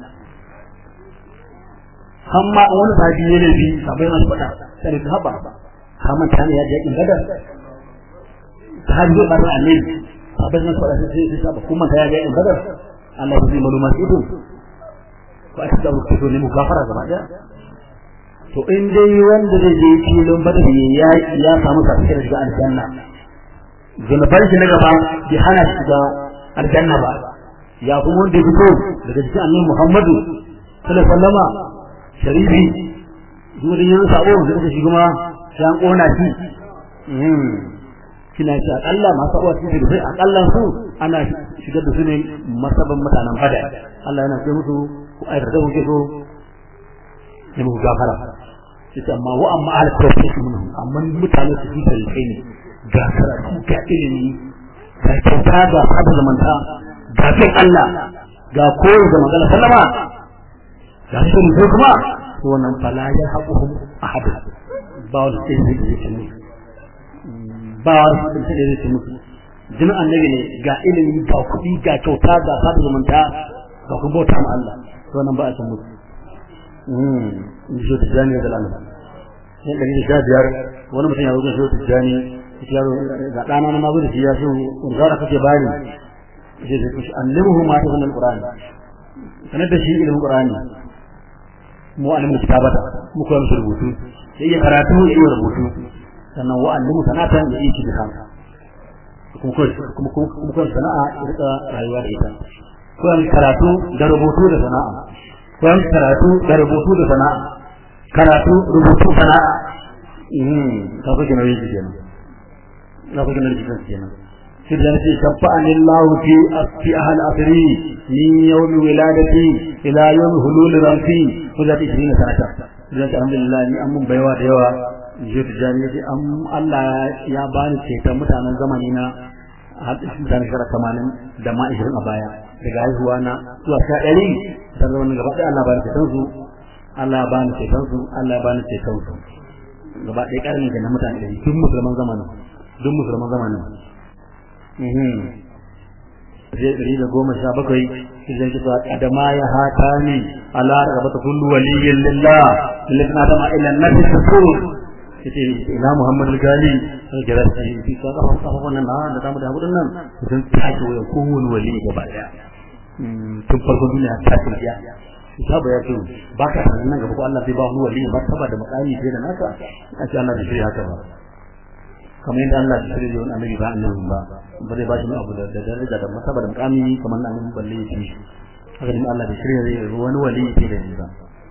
amma wani sahabi ne ne bi sabai masu faɗa sai ta haba ka manta ne ya je yakin badar sahabi zai bar annabi sabai masu faɗa sai sai saba kuma ta ya je yakin badar Allah ya zai maluma su ido ko aka da ku ne mu gafara gaba daya to in dai wanda zai je filin badar ya ya samu kafin shiga aljanna zunuban shi na gaba bai hana shi shiga aljanna ba ya kuma wanda ya fito daga cikin annabi Muhammadu sallallahu alaihi wasallama sharifi zuwa yin sabo da suka shi kuma sai an kona shi kina shi akalla masu abuwa cikin da sai akalla su ana shigar da su ne masaban mutanen bada Allah yana ce musu ku aikata da kuke so ne muku gafara sai amma wa amma ala tawfiq minhum amma mutane su ji sai kai ne ga karatu ga ilimi ga kyauta ga sabon zamanta ga bin Allah ga koyi da magana sallama ga shi ne kuma to wannan fala ya haƙuhum ahad ba wani sai zai yi shi ba wani sai zai yi shi musu jinin annabi ne ga ilimi ga kuɗi ga kyauta ga sada zumunta ga kuma bauta ma Allah to wannan ba a san musu in shi tijani da Allah sai da ni sha biyar wani mutum ya zo shi tijani ya zo ga dana na mazo da shi ya shi unzara kake bani sai sai shi annabihu ma ta sunan qur'ani sanar da shi ilimin qur'ani mu alimu kitabata mu koyar musu rubutu sai ya karatu ya yi rubutu sannan wa alimu sanatan ya yi da kanka kuma koyar kuma kuma koyar sana'a ya rika rayuwa da ita koyar karatu da rubutu da sana'a koyar karatu da rubutu da sana'a karatu rubutu sana'a mhm ka fi gina yin kenan ka fi gina yin kenan sai da nake shafa'ani Allah fi fi ahal asri min yawm wiladati ila yawm hulul ramsi ko da 20 sanata dan alhamdulillah ni an mun baiwa da yawa je ta jani yace am Allah ya bani ceton mutanen zamani na har mutanen shekara 80 da ma 20 a baya daga haihuwa na zuwa sha ɗari dan zaman gaba ɗaya Allah bani ceton su Allah bani ceton su Allah bani ceton su gaba ɗaya ƙarni ga mutane ɗari duk musulman zamanin duk musulman zamanin zai ɗari da goma sha bakwai idan kisa adama ya hata ni ala rabata kullu waliyyin lillah lillahi na dama ila nabi tasur yace ila muhammad al-gali sai jira shi fi ka kafa kafa wannan na da zamu da hudun nan idan ta ce wa kowane wali gaba daya tun farkon duniya ta ce ya sahaba ya ce ba ka sanin nan gaba ko Allah zai ba wani wali ba saba da makami sai da naka a ce Allah bai shirya haka ba kamar yadda Allah ya shirya wani annabi ba annabi ba ba zai ba shi abu da daraja da masaba da mukami kamar nan balle shi haka din Allah da shirya zai wani wali ke da nisa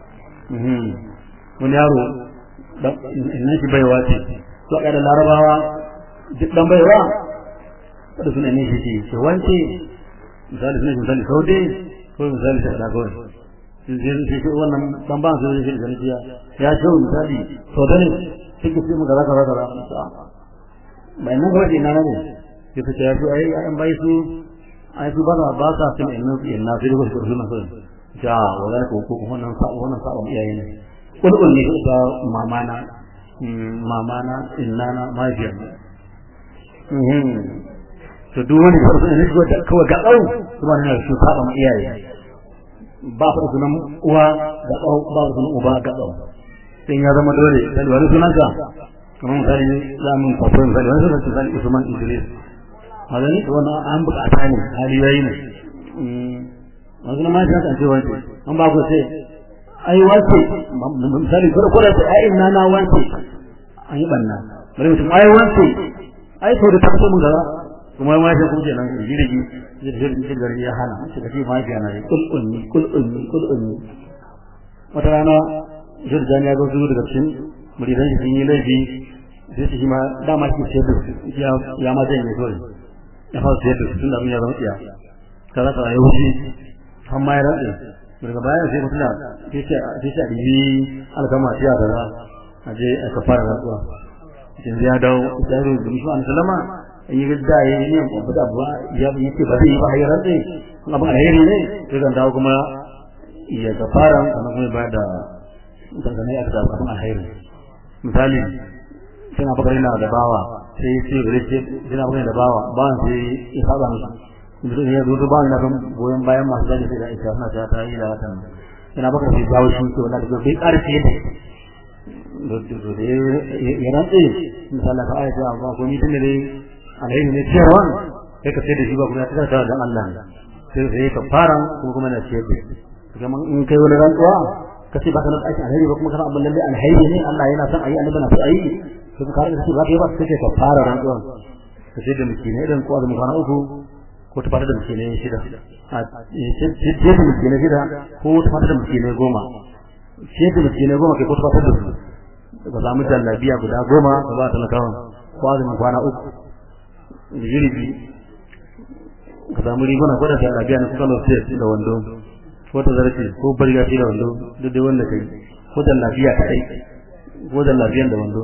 wani yaro inna shi baiwa ce to a da larabawa duk dan baiwa da suna ne shi ce wance misali suna misali saude ko misali ta da kawai sai sai sai wannan dan ban sai shi da jiya ya ce misali saude ne sai ke mu kaza kaza kaza bai nan gaba ina ne sai ta ya su ai an bai su ai su ba ba sa cin inna inna sai ko su suna so ja wala ko ko wannan sa wannan sa iyaye ne kulkul ne da mamana mamana innana majiyar to duk wani farko ne shigo da kawai ga tsau kuma ne su saba ma iyaye ba fa sunan uwa ga tsau ba sunan uba ga tsau sai ya zama dole sai wani sunan ka kamar misali zamun kwafo misali wani sunan misali Usman Idris magani wannan an bukata ne hali yayi ne wasu na mashi haka ce wance an ba ku sai ai wance misali kuma kuma sai ai ina na wance an yi banna bari mutum ai wance ai sau da tafi mun gaza kuma ma shi kuma kenan jirgi jirgi jirgi ya hana shi kace ma shi yana kul unni kul unni kul unni wata rana jirgin ya zo daga cikin muridan shi yi laifi sai shi ma dama shi ce ya ya ma zai ne dole ya fara sai tun da mun ya zama iya kaza kaza ya wuce har ma ya rantsa daga baya sai mutum da sai sai sai dibi alkama tiya kaza aje aka fara rantsuwa yanzu ya dawo ya zo da musu sallama in yi da ya yi ne ko da ba ya yi ce ba zai yi ba ya rantsa kuma ba alheri ne sai dan dawo kuma ya ga fara kuma kuma ba da dangane aka da kuma alheri misali suna bakar yana da bawa sai ya ce gare shi suna bakar da bawa bawan sai ya saba musu mutum ya zo ba na kan goyon bayan masu zage sai da ita suna ta ta yi da watan suna bakar sai jawo shi to wanda da bai karfi yadda da ya rantse misali ka ayata ba ko mutum ne alheri ne cewa sai ka sai da shi ba kuma ya tsaka da Allah sai sai ka fara kuma kuma na ciyar da kuma in kai wani rantsuwa ka ce baka nan aiki alheri ba kuma kana abin lalle alheri ne Allah yana son ayi annabi na so ayi to ka kare shi ba kai ba sai ka fara rantsuwa ka sai da mutune idan ko azumi kwana uku ko ta fara da mutune shida a ce ce da mutune shida ko ta fara da mutune goma ce da mutune goma kai ko ta fara da su ka samu jallabiya guda goma ka ba talakawan ko azumi kwana uku da yiribi ka samu riguna ko da jallabiya na kalo sai da wando ko ta zarfi ko barga shi da wando duk da wanda kai ko da lafiya kai ko da lafiyan da wando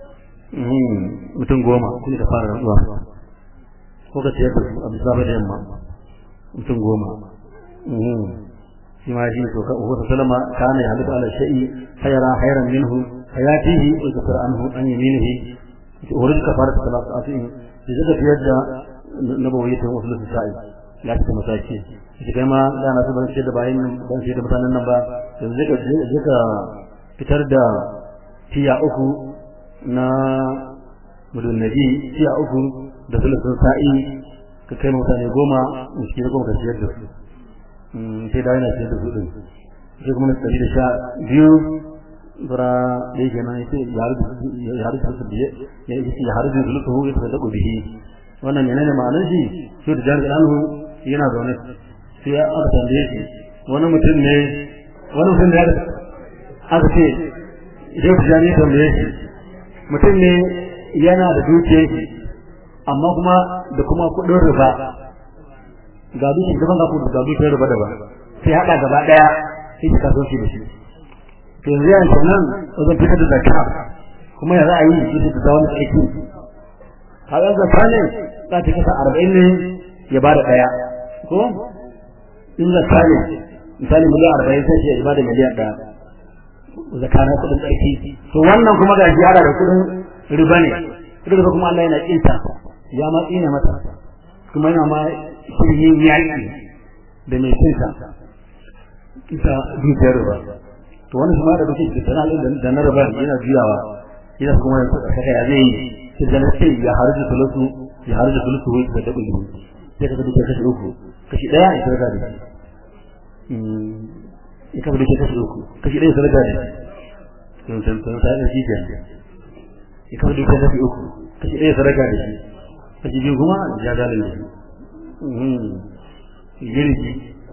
mutum goma kuma ka fara rantsuwa ko ka ciyar da su a bisa da yamma mutum goma shi ma shi to ka uhu sallama kana ya halitta ala shay'i khayra khayran minhu hayatihi wa kafar anhu an yaminihi urid kafarat salat asin da zaka fiyar da nabawiyyatan wasu sa'i ya ta mataki shi kai ma da na so ban ce da bayin ban ce da mutanen nan ba yanzu zaka zaka fitar da tiya uku na mudun nabi tiya uku da sulusun sa'i ka kai mutane goma miski goma ka ciyar da su sai da yana ciyar da su din sai kuma na tsari da sha biyu zura da yake nan yace ya haru ya haru da biye ya ya haru da sulusu ya tsada bihi wannan menene ma'anar shi shi da jami'an anhu yana zaune sai ya aka tambaye shi wani mutum ne wani mutum ne aka ce idan ku jani tambaye shi mutum ne yana da dukiyar shi amma kuma da kuma kudin riba ga dukiyar daban ga kudin ga dukiyar riba daban sai hada gaba daya sai ka kaso shi da shi to yanzu yana kenan wajen fitar da zakka kuma ya za a yi shi da zawon aiki kaga zakka ne za ta kasa arba'in ne ya bada daya ko in zakka ne misali miliyan arba'in sai ya bada miliyan daya zakka na kudin tsarki to wannan kuma ga jiyara da kudin riba ne riba kuma Allah yana kinta ya ma tsine mata kuma yana ma shirin yaki da mai kinta ita dukiyar riba to wani kuma da duke da sanan da na riba yana juyawa yana kuma ya saka ya zai yi sai da sai ya harji sulusu ya harji sulusu wai da dabu sai ka duke kashi uku kashi daya ya sarka da shi ya kafa duke kashi uku kashi daya sarka da shi sun san sun sai da shi ke ya kafa duke kashi uku kashi daya sarka da shi kashi biyu kuma ya dalil da shi girki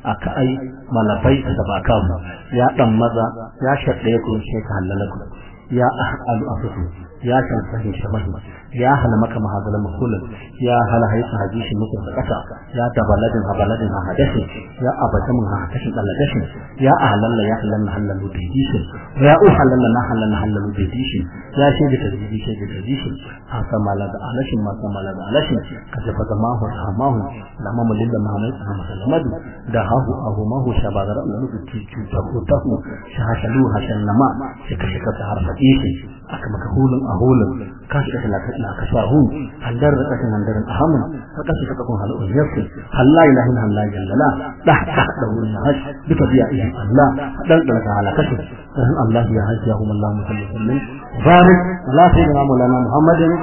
aka ai malafai da baka ya dan maza ya shaddaye ku sai ka halala ku ya ahqalu afusu ya san sahin shabahi ya hala maka mahazala makulan ya hala haisa hadishi muku da kasa ya dabaladin habaladin hadashi ya abata mun hadashi daladashi ya ahlalla ya halalla halalu bidishi ya uhallalla na halalla halalu bidishi ya shi da tadbishi shi da tadbishi haka mala da alashin ma mala da alashin kaje fa zamahu hamahu lamma mulilla mahamud muhammad da hahu ahu mahu shabagar Allah da tuju ta ku shahashalu hashanama shi kashe ka harfa ishi aka maka hulun a hulun kashi da talaka na ka shahu handar da kashin handarin ahamun ka kashi ka kun halu yafsi halla ilaha illa allah jalla da da da wurin haj duka biya iya allah dan da ka halakashi dan allah ya hajji ya hum allah musallin barik la sayyidina maulana muhammadin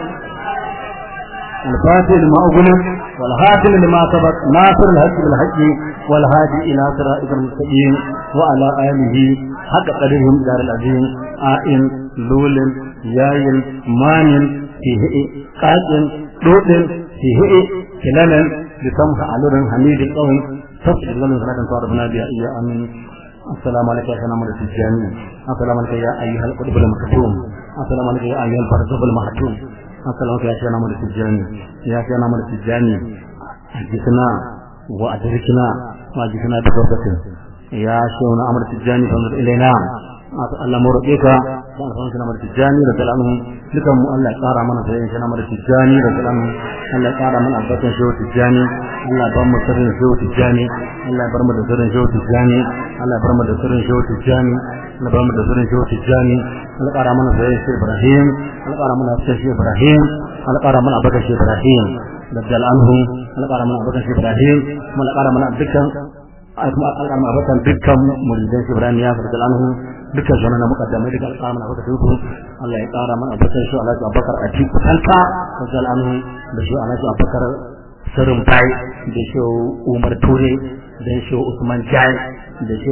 الفاتح لما أغلق والهاتم لما سبق ناصر الحق بالحق والهادي إلى صراط المستقيم وعلى آله حق قدرهم دار العظيم آئن لول ياين مانين فيه قاتل دوتل فيه كلالا لسمح علور حميد القوم تصل لنا صلاة صارفنا بها إيا أمين السلام عليك يا سلام عليك الجاني السلام عليك يا أيها القطب المكتوم السلام عليك يا أيها الفرزب المحتوم السلام عليك يا سلام عليك الجاني يا سلام عليك الجاني أجسنا وأدركنا وأجسنا بفرصة يا شيخنا أمر التجاني فانظر إلينا Allah mu roƙe ka da alfahan kana mara tijani da salamu dukan mu Allah ya ƙara mana sai kana mara tijani da salamu Allah ya ƙara mana albarkan shehu tijani Allah ya bar mu sirrin shehu tijani Allah ya bar mu da sirrin shehu tijani Allah ya bar mu da sirrin shehu tijani Allah ya bar mu da sirrin shehu tijani Allah ya ƙara mana sai shehu Ibrahim Allah ya ƙara mana sai shehu Ibrahim Allah ya ƙara mana albarkan shehu Ibrahim da jalanhu Allah ya ƙara mana albarkan shehu Ibrahim Allah ya ƙara mana dukkan alƙarma abakan dukkan muridan shi Ibrahim ya farka anhu dukkan sunan muqaddamai duka alƙarma abaka su Allah ya ƙara mana abakan shi Alhaji Abubakar a cikin kanka farka anhu da shi Alhaji Abubakar Sarin Bai da shi Umar Ture da shi Usman Jai da shi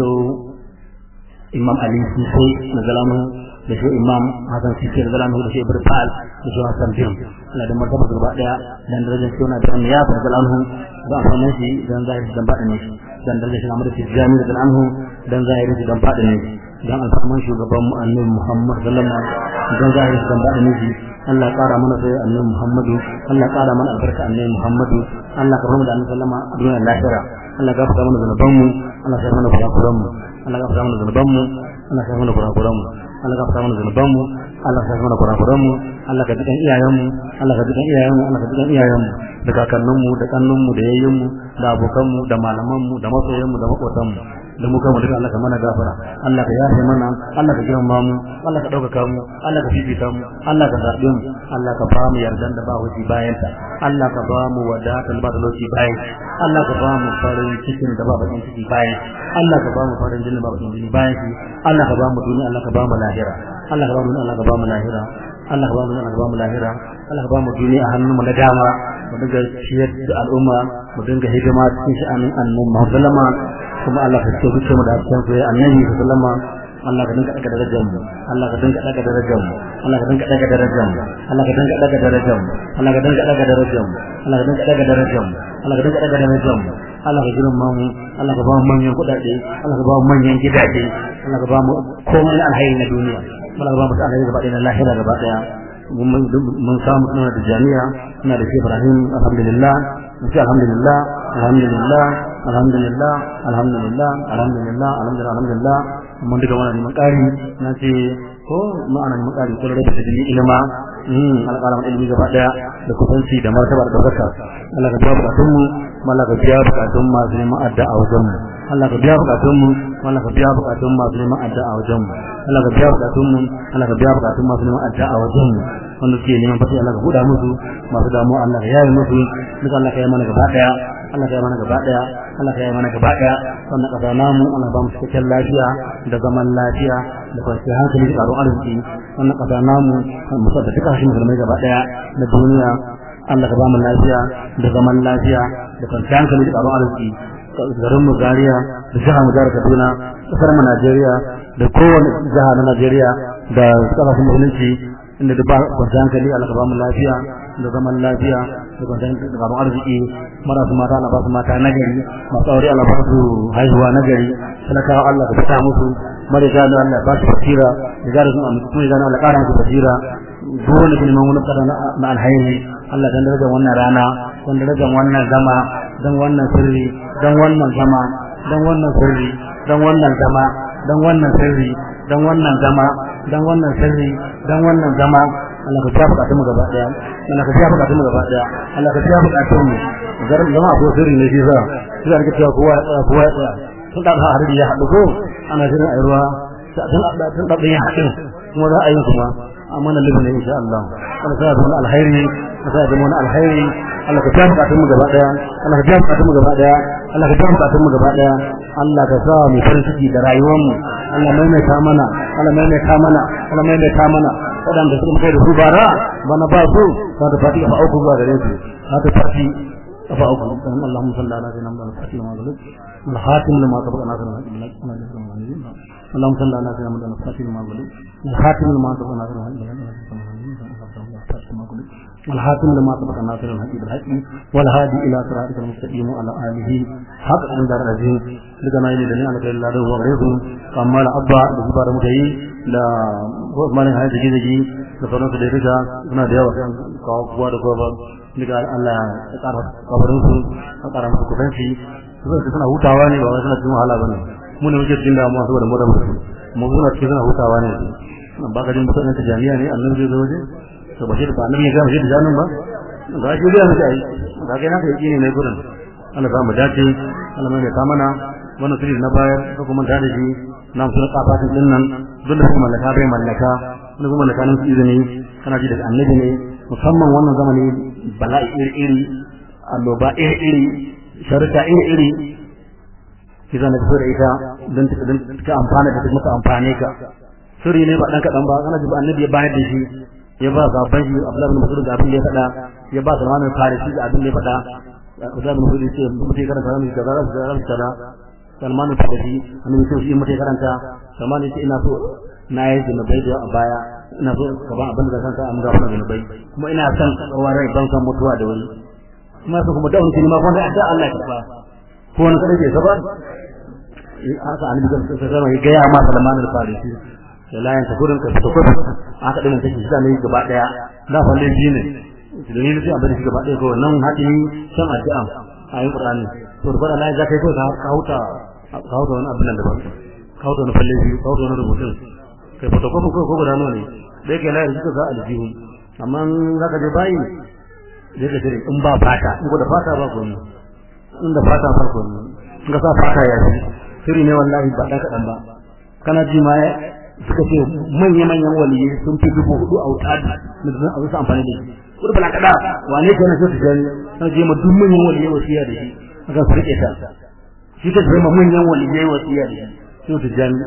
Imam Ali Sisi na zalamu da shi Imam Hassan Sisi na zalamu da shi Ibrahim Fal da shi Hassan Jim Allah da martaba gaba daya dan darajar shi na da ya farka anhu da amfanin shi dan zahiri dan baɗin shi dan darajar shi Ahmad Tijani da anhu dan zahiri shi dan baɗin shi dan alfarman shugaban mu Annabi Muhammad sallallahu alaihi wasallam dan zahiri shi dan baɗin shi Allah ƙara mana sai Annabi Muhammadu Allah ƙara mana albarka Annabi Muhammadu Allah ka rahmu da Annabi sallama a duniyar lahira Allah ka fara mana zanuban mu Allah ka mana kurakuran mu Allah ka fara mana zanuban mu Allah ka mana kurakuran mu Allah ka fara mana zanuban mu Allah ka mana kurakuran mu Allah ka dukan iyayen mu Allah ka dukan iyayen mu Allah ka dukan iyayen mu da kakannin mu da kannun mu da yayyin mu da abokan mu da malaman mu da masoyan mu da makotan mu da mu kama duka Allah ka mana gafara Allah ka yafe mana Allah ka girma mu Allah ka dauka mu Allah ka fifita mu Allah ka zabe mu Allah ka ba mu yardan da ba wuci bayan ta Allah ka ba mu wadatan ba talauci bayan Allah ka ba mu farin cikin da ba bakin ciki bayan Allah ka ba mu farin jini ba bakin jini bayan shi Allah ka ba mu duniya Allah ka ba mu lahira Allah ka ba mu Allah ka ba mu lahira Allah ka ba mu Allah ka ba mu lahira Allah ka ba mu duniya a hannun mu na dama mu dinga ciyar da al'umma mu dinga hidima cikin sha'anin annabi Muhammad sallama kuma Allah ka ce duka mu da cikin soyayya annabi sallama Allah ka dinga daga darajar mu Allah ka dinga daga darajar mu Allah ka dinga daga darajar mu Allah ka dinga daga darajar mu Allah ka dinga daga darajar mu Allah ka dinga daga darajar mu Allah ka dinga daga darajar mu Allah ka girma mu Allah ka ba mu manyan kudade Allah ka ba mu manyan gidaje Allah ka ba mu komai alhairi na duniya Allah ka ba mu alhairi gaba ɗaya na lahira gaba ɗaya mun samu suna da jami'a suna da shi Ibrahim alhamdulillah mun ce alhamdulillah alhamdulillah alhamdulillah alhamdulillah alhamdulillah alhamdulillah alhamdulillah mun duka wannan neman ƙari na ce ko ma'ana neman ƙari ko da da ilima mm alƙalamin ilimi gaba daya da kusanci da martaba da daukaka Allah ka biya bukatun mu Allah ka biya bukatun masu neman adda a wajen mu Allah ka biya bukatun mu Allah ka biya bukatun masu neman adda a wajen mu Allah ka biya bukatun mu Allah ka biya bukatun masu neman adda a wajen mu wanda suke neman fati Allah ka buɗa musu masu damuwa Allah ka yaye musu duk Allah ka yi mana gaba daya Allah ka yi mana gaba daya Allah ka yi mana gaba daya wannan kasa namu Allah ba mu cikakken lafiya da zaman lafiya da kwanciyar hankali da tsaron arziki wannan kasa namu mu sa da duka shi musulmai gaba daya da duniya Allah ka ba mu lafiya da zaman lafiya da kwanciyar hankali da tsaron arziki garin mu Zaria da jihar mu jihar Kaduna kasar mu Najeriya da kowane jiha na Najeriya da kasashen musulunci inda da ba kwanciyar hankali Allah ka ba mu lafiya da zaman lafiya da kwanciyar da gaban arziki marasu mata Allah ba su mata nagari masu aure Allah ba su haihuwa nagari talakawa Allah ka fita musu marika da Allah ba su basira da gara sun amince kuma idan Allah ƙara musu basira dole ne neman wani kada na alhairi Allah dan darajar wannan rana dan darajar wannan zama dan wannan sirri dan wannan zama dan wannan sirri dan wannan zama dan wannan sirri dan wannan zama dan wannan sirri dan wannan zama Allah ka biya bukatun mu gaba daya Allah ka biya bukatun mu gaba daya Allah ka biya bukatun mu garin zama ko sirri ne shi za shi da cewa kowa kowa ya tsaya tun da har ya haɗu ko ana shirin a ruwa tun da tun da ya haɗu kuma za a yi kuma amma na libi ne insha Allah Allah sa da alkhairi sa da mun alkhairi Allah ka biya bukatun mu gaba daya Allah ka biya bukatun mu gaba daya Allah ka biya bukatun mu gaba daya Allah ka sa mu farin ciki da rayuwar mu Allah maimaita mana Allah maimaita mana Allah maimaita mana waɗanda suka kai da su bara bana ba su za ta fati kafa uku zuwa gare su za ta fati kafa uku dan Allahumma salli ala sayyidina Muhammad al-fatih wa sallam al-khatim lima sabaqa nasr al-haq اللهم صل على سيدنا محمد الفاتح لما غلب الخاتم لما سبق ناصر الحاتم لما سبق ناصر الحق بالحق والهادي الى صراطك المستقيم وعلى اله حق عند العزيز لكنا الى دنيا لك الا له وغيره اما الابا بسبار متي لا mana hai da gidaji da sauran su da rika suna da yawa kan kawo kuwa da kowa daga Allah ya ƙara kabarin su a ƙara musu kudanci su zai suna hutawa ne ba wai suna cikin wahala bane mu ne muke cikin damuwa saboda mu da mu mu muna cikin suna hutawa ne nan ba ka jin mutanen ta jami'a ne annabi zai zo waje to ba shi da annabi ya ga shi da janin ba ga shi da mutai ai ga kai naka yaki ne mai gurin Allah za mu dace Allah mai ta mana wannan sirri na bayar ko kuma ta da shi na mu suna kafatin din nan duk da kuma mallaka bai mallaka wani kuma mallaka nan izini kana ji daga annabi ne musamman wannan zamani bala'i iri iri annoba iri iri sharta iri iri kiza na fito da ita don ta amfana da muka amfane ka sirri ne ba dan kadan ba kana ji annabi ya bayar da shi ya ba sabban shi Abdullah bin Mas'ud da abin da ya faɗa ya ba Salman al-Farisi da abin da ya faɗa Abdullah bin Mas'ud ce mutai karanta mu kaza da kaza kaza Salman al-Farisi annabi ce shi mutai karanta Salman ya ce ina so na yi zunubai da a baya ina so ka ba abin da kanka an ga wannan zunubai kuma ina son tsawon rai ban san mutuwa da wani kuma su kuma da wani ma ko da Allah ya karba ko wani kada ke saba haka annabi sallallahu alaihi wasallam ya ga ya ma Salman al-Farisi da layan ta gurin ka fito kudu aka dinga take shi ne gaba daya da falle ji ne da ni sai abin shi gaba daya ko nan hadi san addu'a ayin Qur'ani to da Allah ya kai ko ka hauta ka hauta wani abin da ba ka hauta wani falle ji ka hauta wani rubutun kai fito ko ko ko guda ne da yake layan shi ka aljihu amma zaka je bayi zai ka tare in ba fata in ko da fata ba ko in da fata ba ko in ka sa fata ya shi sirri ne wallahi ba dan kadan ba kana ji ma suka ce manya-manyan waliyai sun fi dubu hudu a wuta da zan a wasu amfani da shi kudu bala kada wane ke na so su gani na je ma duk manyan waliyai wasiya da shi aka su rike ta shi ka zama manyan waliyai wasiya da shi so su gani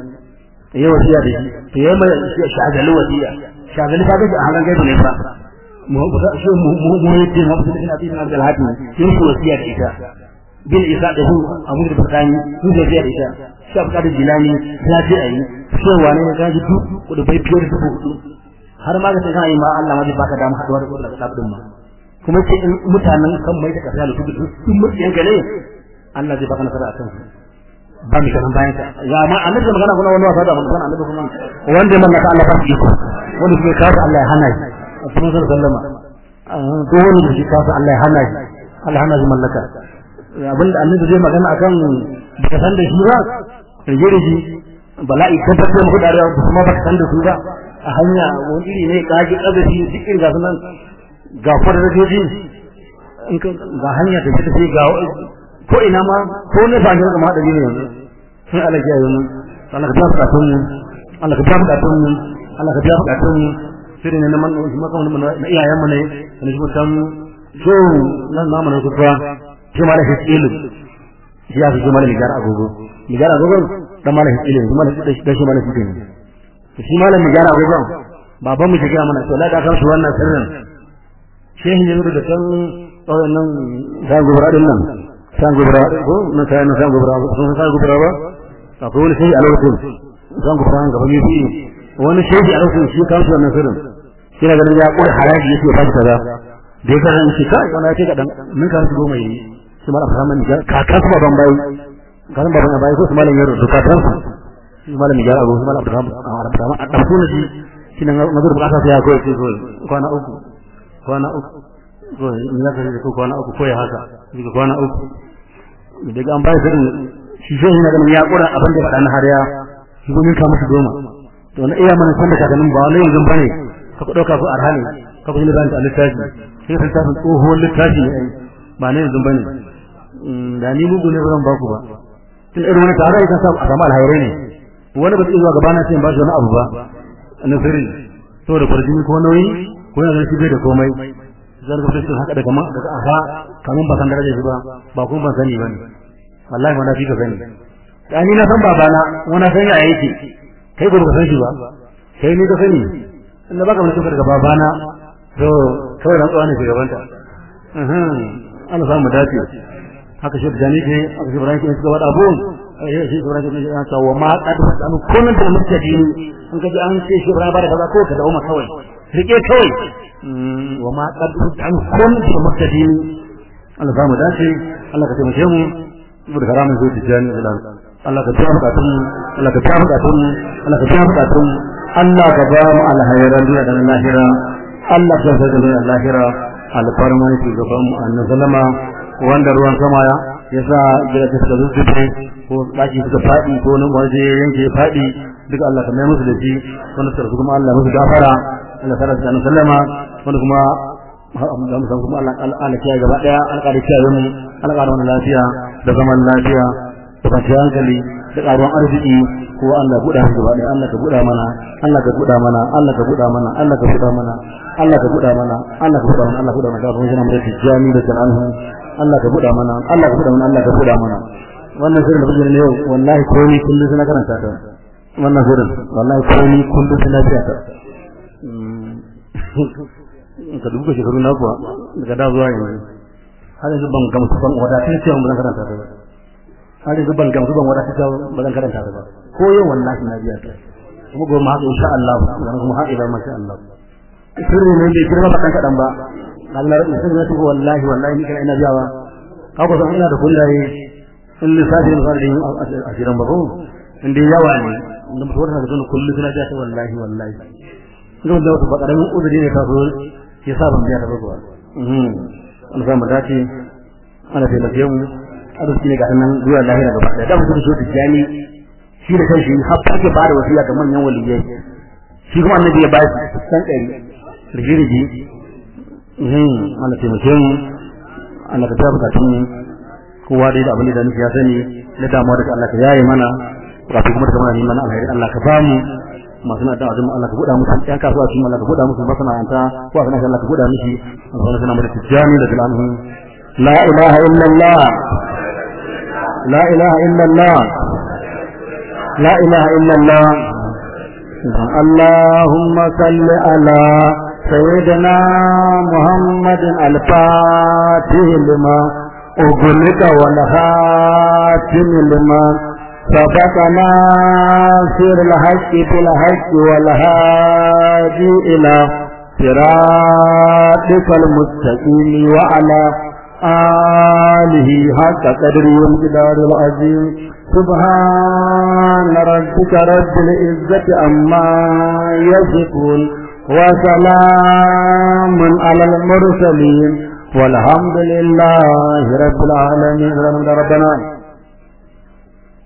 ya wasiya da shi to yayi mai shagali wasiya shagali ka gaji a halan gaibu ne fa mu ba shi mu mu mu yace mu su ina bin Abdul Hakim sun su wasiya da ita bil isa da hu abu da bakani sun wasiya da ita shaf kadin jilani ya ce ayi cewa ne ga ji duk kudu bai biyar dubu hudu har ma ga kana yi ma Allah ma zai baka dama haduwa da kudu da sabdin ma kuma ce in mutanen kan mai da kasa da su duk sun mutiyan ka ne Allah zai baka nasara akan su ba mi kana bayan ka ya ma annabi da magana kuma wani wasa da magana annabi kuma wanda man naka Allah ba shi ko wanda ke kafa Allah ya hana shi kuma sallama ko wani da shi kafa Allah ya hana shi Allah hana shi mallaka abinda annabi zai magana akan baka san da shi ba rige shi bala'i tabbatar muku da rawa kuma baka san da su ba a hanya wani iri ne kaji kazafi duk irin gasu nan ga farrajoji in ka ga hanya da take ga ko ina ma ko ne ba ga ma da ne yanzu sai Allah ya yi Allah ka tafi katun mu Allah ka tafi katun mu Allah ka tafi katun mu sai ne man shi maka mun na iyayen mu ne ne shi mutan so nan namu ne kuwa shi ma da shi ilu shi ya fi shi ma da migar agogo migar agogo dan malam ilimi kuma da shi da shi malam ilimi to shi malam mu gyara gogon baban mu shiga mana to la da kan su wannan sirrin shehin ne da kan wannan san gobara din nan san gobara ko na sai na san gobara sun san gobara ba akwai wani shehi a lokacin san gobara gaba ne shi wani shehi a lokacin shi kan su wannan sirrin kina ganin ya kula haraji yake ba shi kaza da ya karanta shi kai wani ce kadan mun ka su goma yi su mala fara man ka ka su baban bayi ka san baban bayi ko su malam yaro duka tan su su malam ya abu su malam abdurrahman abdurrahman a dan sunan shi shi nan nazar bukata sai ya koyi sai koyi kwana uku kwana uku ko in ya kare ko kwana uku ko ya haka daga kwana uku daga an bayi sirrin shi sai yana ganin ya kura abin da faɗa na hariya shi ko mun ka musu goma to na iya mana san da kakannin ba wani yanzu bane ka ku dauka su arhani ka ku yi littafin a littafi sai ka littafin tsohon littafi ne ba ne yanzu bane da ni mugu ne ba zan baku ba tun irin wani tare kan samu a samu alhairai ne wani ba zai zuwa gaba na sai ba shi wani abu ba na sirri saboda kwarjini ko nauyi ko yana shi bai da komai zan ga fitin haka daga daga aha kamun ba san darajar shi ba ba kuma ban sani bane wallahi ma na fi ka sani da ni na san babana wani san ya yake kai ba ka san shi ba kai ne ka sani inda baka mutum daga babana to kawai ran tsawon shi gabanta Allah samu dace haka shi da ni ke haka shi Ibrahim ke suka wada abun eh shi Ibrahim ke ya ta wa ma qad fasanu kullun da mutadin an kaji an ce shi Ibrahim ba da kaza ko ka da umma kawai rike kawai wa ma qad fasanu kullun da mutadin Allah samu dace Allah ka taimake mu saboda karamin zuwa tijani da Allah ka biya bukatun Allah ka biya bukatun Allah ka biya bukatun Allah ka ba mu alhairan duniya da lahira Allah ka sa da lahira alfarman shugaban mu annabi sallama wanda ruwan sama ya yasa gida ta suka zuzzube ko daki suka fadi ko nan waje yanke fadi duka Allah ka mai musu da shi wanda suka kuma Allah musu gafara Allah ta rasa annabi sallama wanda kuma da mu san kuma Allah Allah ya gaba daya alƙari kiyaye mu alƙari wannan lafiya da zaman lafiya da kwanciyar hankali da ƙaruwan arziki ko Allah buɗa mu gaba ɗaya Allah ka buɗa mana Allah ka buɗa mana Allah ka buɗa mana Allah ka buɗa mana Allah ka buɗa mana Allah ka buɗa mana Allah ka buɗa mana kafin shi na mutum jami da sananhu Allah ka buɗa mana Allah ka buɗa mana Allah ka buɗa mana wannan sirrin da kuke ne yau wallahi ko ni kullum suna karanta ta wannan sirrin wallahi ko ni kullum suna biya ta ka duba shekaru na kuwa daga da zuwa yanzu har yanzu ban gamsu ban wadatun cewa ban karanta ta ba har yanzu ban gamsu ban wata ta ba zan karanta ta ba ko yau wallahi na biya ta kuma gobe ma haka insha Allah dan kuma haɗe ba masha Allah sirri ne bai girma ba kan kadan ba Allah rabbi sirri ne tuko wallahi wallahi ni kana ina biyawa ka ko san ina da kullaye in lissafi ne fara yin asiran ba ko in dai yawa ne da mutum wata da kullu suna biya ta wallahi wallahi ga wanda wata bakaramin uzuri ne ta so ya sa ban biya ta ba kuwa an samu dace ana taimake mu arziki ne ga nan zuwa lahira gaba da mutum so tijani shi da kanshi har ake bada wasiya ga manyan waliyai shi kuma annabi ya ba shi san kai rigirigi mhm Allah taimake mu Allah ka tabbata tun kowa dai da abin da nufi ya sani na damuwa da Allah ka yaye mana kafin kuma da kamar ni mana alheri Allah ka bamu masu na da'a Allah ka buɗa musu ƴan kasuwa cikin Allah ka buɗa musu masana'anta ko a sanar Allah ka buɗa mishi Allah sana mu da tijani da bilanhu la ilaha illallah لا إله إلا الله لا إله إلا الله اللهم صل على سيدنا محمد الفاتح لما أغلق والخاتم لما سبقنا سير الحق بالحق والهادي إلى صراطك المستقيم وعلى آله حق قدر والجدار العظيم سبحان ربك رب العزة عما يصفون وسلام على المرسلين والحمد لله رب العالمين ربنا